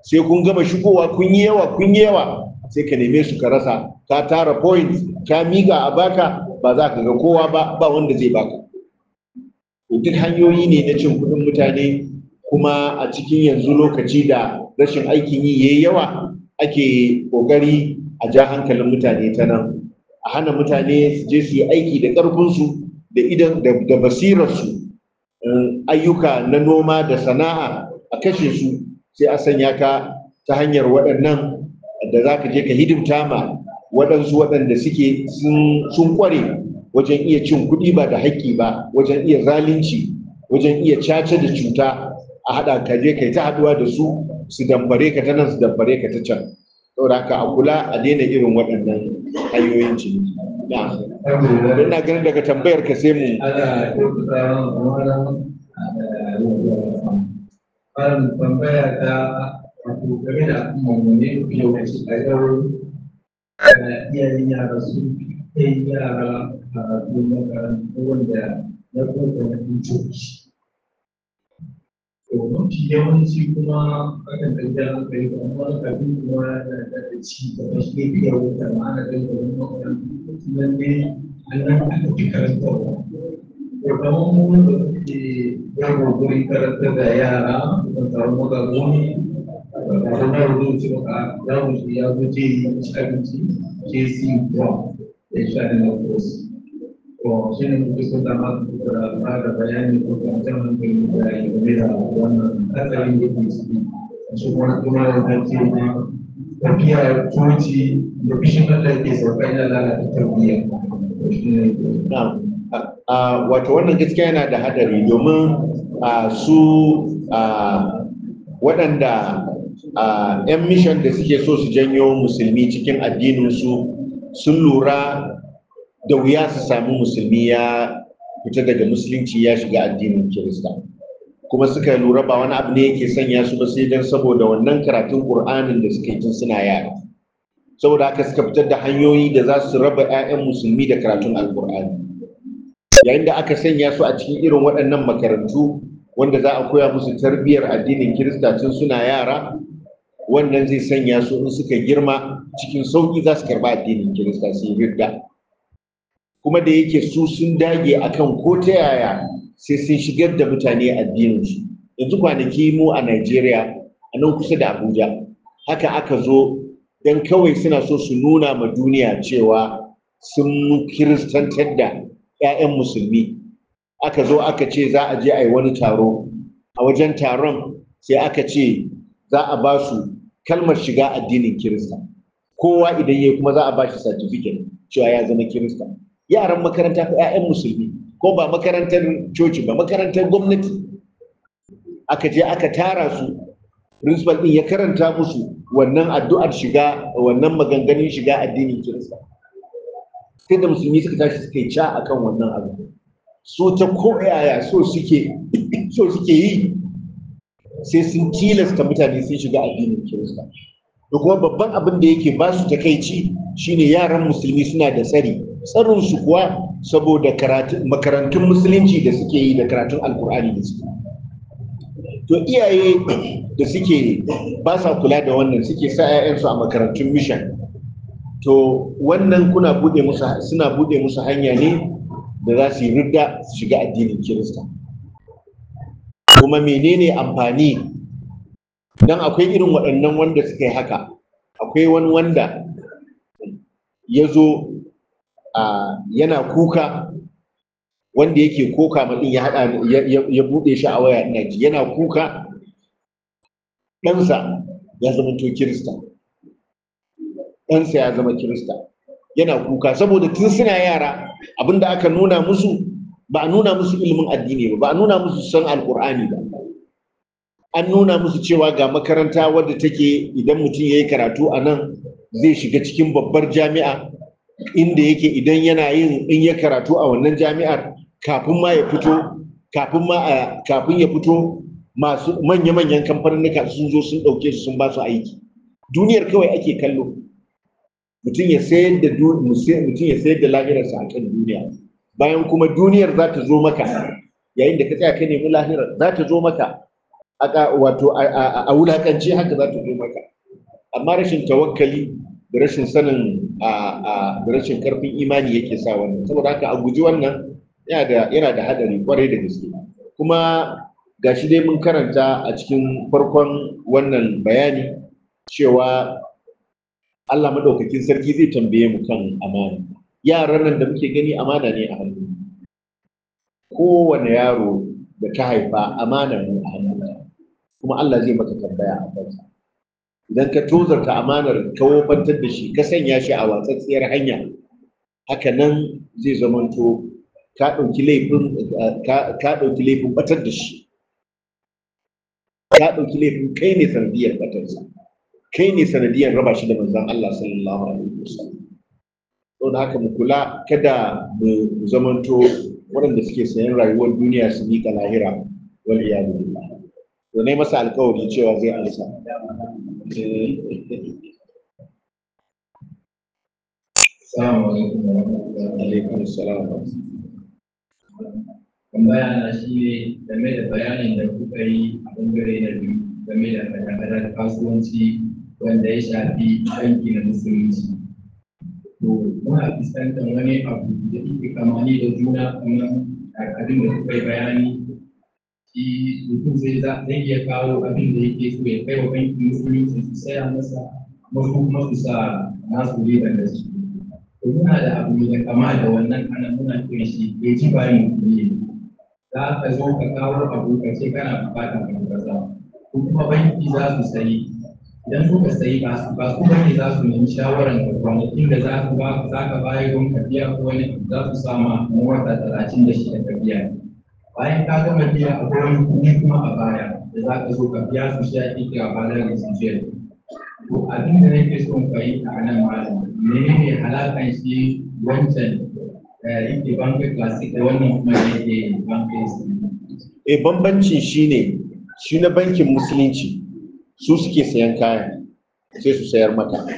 sai kun gama shigowa kun yi yawa kun yi yawa sai ka neme su ka rasa ka tara points ka miga a baka ba za ka ga kowa ba ba wanda zai baka to duk hanyoyi ne na cin kuɗin mutane kuma a cikin yanzu lokaci da rashin aikin yi yayi yawa ake ƙoƙari a ja hankalin mutane ta nan a hana mutane su je su yi aiki da ƙarfinsu da idan da basirarsu ayyuka na noma da sana'a a kashe su sai a sanya ka ta hanyar waɗannan da za ka je ka hidimta ma waɗansu waɗanda suke sun ƙware wajen iya cin kuɗi ba da haƙƙi ba wajen iya zalunci wajen iya caca da cuta a haɗa ka je kai ta haɗuwa da su su dambare ka ta nan su dambare ka ta can saboda haka a kula a daina irin waɗannan hanyoyin ciniki na don na ganin daga tambayar ka sai mu ana kyautata Barin tambaya ta wato game da al'ummarmu ne yawanci a yau iyayen yara su kai yara a makarantu wanda na kuma na coci. To mafi yawanci kuma akan ɗauki hankali da amma kafin kuma yana da ci gaba shi ne fiye da ma'ana da wani makarantu nan ne an nan aka fi karantarwa. To kamar mu da muke yawo gurin karantar da yara da samu magagoni da kuma yaro ce maka yaro ce ya zo ce yi ci abinci ce si kuwa ya sha da na kosi. To shi ne muke so da ma da ba da bayani ko kuma jan hankali da ya game da wannan hatsarin da ke ciki. Shi kuma kuma da ta ce na tafiya coci da fishin Allah ke sauka yana lalata tarbiyya. Shi ne Na'am. Uh, wato wannan gaskiya yana da hadari domin uh, su uh, waɗanda 'yan mishan da suke so su janyo musulmi cikin addininsu sun lura da wuya su sami musulmi ya fita daga musulunci ya shiga addinin kirista kuma suka lura ba wani abu ne yake sanya su ba sai don saboda wannan karatun ƙur'anin da suka yi tun suna yara saboda haka suka fitar da hanyoyi da za su raba 'ya'yan musulmi da karatun alƙur'ani yayin da aka sanya su a cikin irin waɗannan makarantu wanda za a koya musu tarbiyyar addinin kirista tun suna yara wannan zai sanya su in suka girma cikin sauƙi za su karɓa addinin kirista su yi ridda kuma da yake su sun dage akan ko ta yaya sai sun shigar da mutane addininsu yanzu kwanaki mu a Najeriya a nan kusa da Abuja haka aka zo don kawai suna so su nuna ma duniya cewa sun kiristantar da 'ya'yan musulmi aka zo aka ce za a je a yi wani taro a wajen taron sai aka ce za a ba su kalmar shiga addinin kirista kowa idan ya kuma za a ba shi certificate cewa ya zama kirista yaran makaranta ko 'ya'yan musulmi ko ba makarantar coci ba makarantar gwamnati aka je aka tara su principal din ya karanta musu wannan addu'ar shiga wannan maganganun shiga addinin kirista sai da musulmi suka tashi suka yi ca akan wannan abu so ta koyaya so suke so suke yi sai sun tilasta mutane sun shiga addinin kirista da kuma babban abin da yake ba su takaici shine yaran musulmi suna da tsari tsarin su kuwa saboda makarantun musulunci da suke yi da karatun alkur'ani da suke to iyaye da suke ba sa kula da wannan suke sa 'ya'yansu a makarantun mission to wannan kuna bude musu suna bude musu hanya ne da za su yi ridda su shiga addinin kirista kuma menene amfani dan akwai irin waɗannan wanda suka yi haka akwai wani wanda ya zo yana kuka wanda yake koka maɗin ya haɗa ya buɗe shi a waya ina ji yana kuka ɗansa ya zama to kirista ɗansa ya zama kirista yana kuka saboda tun suna yara abinda aka nuna musu ba a nuna musu ilimin addini ba ba a nuna musu san alkur'ani ba an nuna musu cewa ga makaranta wadda take idan mutum ya yi karatu a nan zai shiga cikin babbar jami'a inda yake idan yana yin in ya karatu a wannan jami'ar kafin ma ya fito kafin ma a kafin ya fito masu manya-manyan kamfaninnika sun zo sun ɗauke su sun ba su aiki duniyar kawai ake kallo mutum ya sayar da mutum ya sayar da lahirarsa a kan duniya bayan kuma duniyar za ta zo maka yayin da ka tsaya ka nemi lahirar za ta zo maka aka wato a wulakance haka za ta zo maka amma rashin tawakkali da rashin sanin da rashin karfin imani yake sa wannan saboda haka a guji wannan yana da hadari kwarai da gaske kuma gashi dai mun karanta a cikin farkon wannan bayani cewa Allah madaukakin sarki zai tambaye mu kan amana yaran nan da muke gani amana ne a hannu kowane yaro da ka haifa amana ne a hannunka kuma Allah zai maka tambaya a kansa idan ka tozarta amanar ka wofantar da shi ka sanya shi a watsatsiyar hanya haka nan zai zamanto ka ɗauki laifin ka ɗauki laifin batar da shi ka ɗauki laifin kai ne sanadiyar batarsa kai ne sanadiyar raba shi da manzon Allah sallallahu alaihi wasallam don haka mu kula kada mu zamanto waɗanda suke sayan rayuwar duniya su miƙa lahira wal iyadu billah to ne masa alƙawari cewa zai amsa Assalamu alaikum wa rahmatullahi alaikum assalam tambaya na shi ne game da bayanin da kuka yi a bangare na biyu game da hada-hadar kasuwanci wanda ya shafi banki na musulunci. To, muna fuskantar wani abu da yake kamani da juna kamar abin da kuka yi bayani shi mutum zai zai iya kawo abin da yake so ya kai wa bankin musulunci su saya masa kuma kuma su sa nasu riban da su. To, muna da abu da kama da wannan ana muna kiran shi ya ji bayan mutum za ka zo ka kawo abu ka ce kana bukatar ka kaza ko kuma banki za su sayi idan suka sayi ba ba su bane za su nemi shawaran ka kwanakin da za ku ba za ka bayar don ka biya ko wani abu za su sama na wata talatin da shida ka biya bayan ka gama biya akwai wani kuɗi kuma a baya da za ka zo ka biya su shi ake kira balar residual to abin da nake son ka yi a nan malam menene halakan shi wancan yake bankin classic da wannan kuma yake bankin e bambancin shine shi na bankin musulunci su suke sayan kayan sai su sayar maka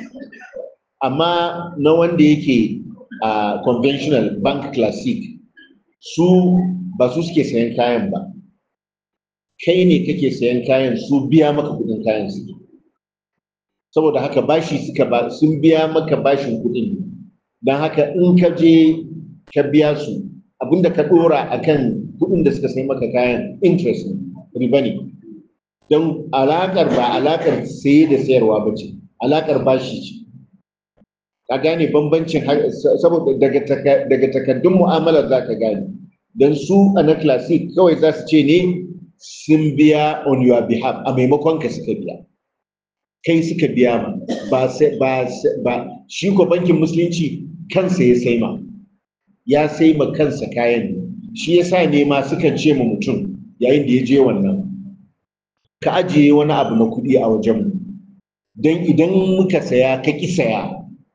amma na wanda yake a conventional bank classic su ba su suke sayan kayan ba kai ne kake sayan kayan su biya maka kudin kayan su saboda haka bashi suka ba sun biya maka bashin kudin don haka in ka je ka biya su abinda ka dora akan kudin da suka sai maka kayan interest ne riba ne don alakar ba alakar saye da sayarwa ba ce alakar bashi ce ka gane bambancin saboda daga takaddun mu'amalar za ka gane don su a na classic kawai za su ce ne sun biya on your behalf a maimakon ka suka biya kai suka biya ma ba ba shi ko bankin musulunci kansa ya sai ma ya sai ma kansa kayan ne shi ya sa ne ma sukan ce ma mutum yayin da ya je wannan ka ajiye wani abu na kuɗi a wajenmu don idan muka saya ka ƙi saya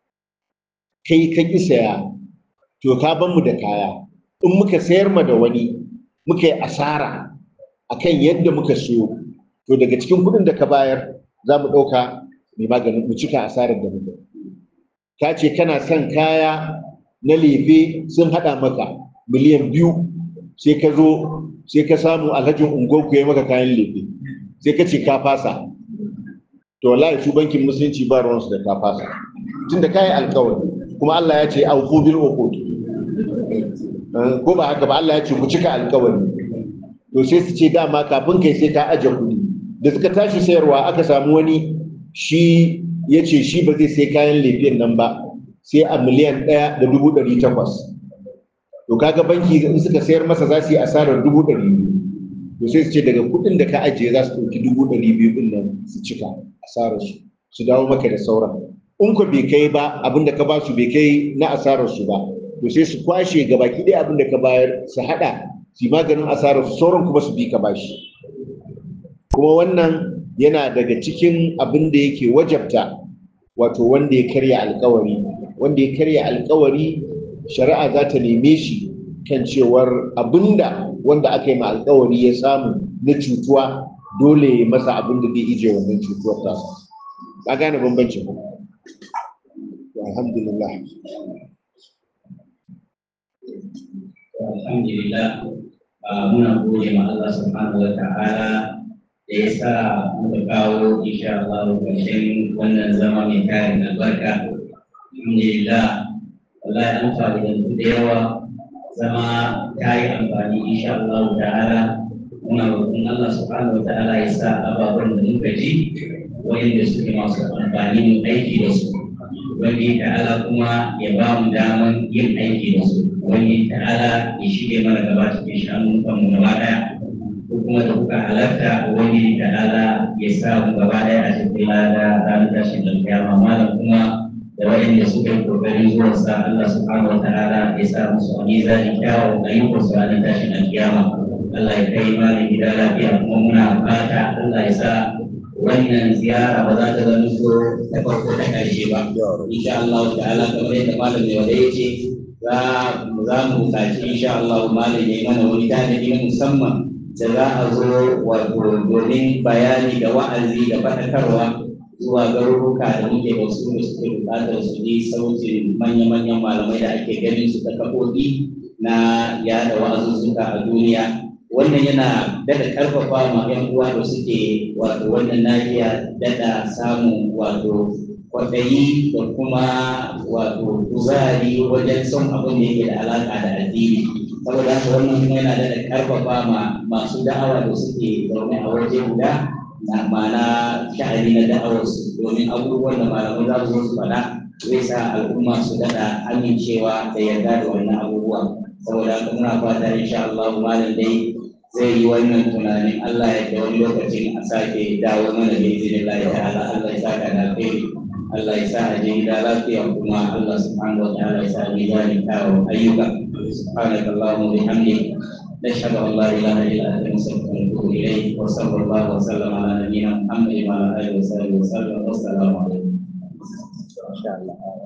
kai ka ƙi saya to ka ban mu da kaya in muka sayar ma da wani muka yi asara akan yadda muka siyo to daga cikin kuɗin da ka bayar za mu ɗauka mai maganin mu cika asarar da muka ka ce kana son kaya na lefe sun haɗa maka miliyan biyu sai ka zo sai ka samu alhajin ungoku ya maka kayan lefe sai ka ce ka fasa to wallahi su bankin musulunci ba ruwansu da ka fasa tunda kayi alkawari kuma Allah ya ce auku bil uqud ko ba haka ba Allah ya ce ku cika alkawari to sai su ce dama kafin kai sai ka aje kuɗi da suka tashi sayarwa aka samu wani shi ya ce shi ba zai sai kayan lefen nan ba sai a miliyan ɗaya da dubu ɗari takwas to kaga banki in suka sayar masa za su yi asarar dubu ɗari biyu to sai su ce daga kuɗin da ka ajiye za su ɗauki dubu ɗari biyu ɗin nan su cika asarar su su dawo maka da sauran in ko bai kai ba abin da ka ba su bai kai na asarar su ba to sai su kwashe gabaki ɗaya abin da ka bayar su haɗa su maganin asarar su sauran kuma su bi ka bashi kuma wannan yana daga cikin abin da yake wajabta wato wanda ya karya alkawari wanda ya karya alkawari shari'a za ta neme shi kan cewar abinda wanda aka yi ma alkawari ya samu na cutuwa dole ya masa abin da zai ije wannan cutuwar ta ka gane bambancin ku alhamdulillah alhamdulillah muna gode ma Allah subhanahu wa ta'ala da ya sa muka kawo insha Allah ƙarshen wannan zama mai tarin albarka alhamdulillah wallahi an fa'idantu da yawa zama ta yi amfani insha Allah ta'ala muna roƙon Allah subhanahu wa ta'ala ya sa ababen da muka ji wanda suke masu amfani mu aiki da su wani ta'ala kuma ya ba mu daman yin aiki da su wani ta'ala ya shige mana gaba cikin shanun mu gaba daya ko kuma da kuka halarta wani ta'ala ya sa mu gaba daya a cikin lada ranar tashin alkiyama malam kuma da waɗanda suka yi kokarin zuwa sa Allah subhanahu wa ta'ala ya sa musu a mizanin kyawun ayyukan su ranar tashin alkiyama Allah ya kai malam gida lafiya kuma muna fata Allah ya sa wannan ziyara ba za ta zama so ta farko ta ƙarshe ba insha Allah ta'ala kamar yadda malam mai wada yake za za mu buƙaci insha Allah malam ya yi mana wani tanadi na musamman da za a zo wato domin bayani da wa'azi da faɗakarwa zuwa garuruka da muke da su da suke buƙatar su ji sautin manya-manyan malamai da ake ganin su ta kafofi na yada wa'azuzzuka a duniya wannan yana daɗa ƙarfafa ma 'yan uwa da suke wato wannan nahiya daɗa samun wato kwaɗayi da kuma wato kuzari wajen son abin da yake da alaƙa da addini saboda haka wannan kuma yana daɗa ƙarfafa ma masu da'awa da suke zaune a waje guda na ma'ana sha'ani na da'awarsu domin abubuwan da malamai za su zo su faɗa zai sa al'umma su daɗa amincewa da yarda da wannan abubuwa saboda haka muna fata insha Allah malam dai zai yi wannan tunanin Allah ya da wani lokacin a sake dawo mana da izinin Allah ya ta'ala Allah ya saka da alheri Allah ya sa a je gida lafiya kuma Allah subhanahu wa ta'ala ya sa a mizanin kawo ayyuka subhanaka Allahumma bihamdik نشهد ان لا اله الا انت نستغفرك ونتوب اليك وصلى الله وسلم على نبينا محمد وعلى اله وصحبه وسلم والسلام عليكم. ما شاء الله.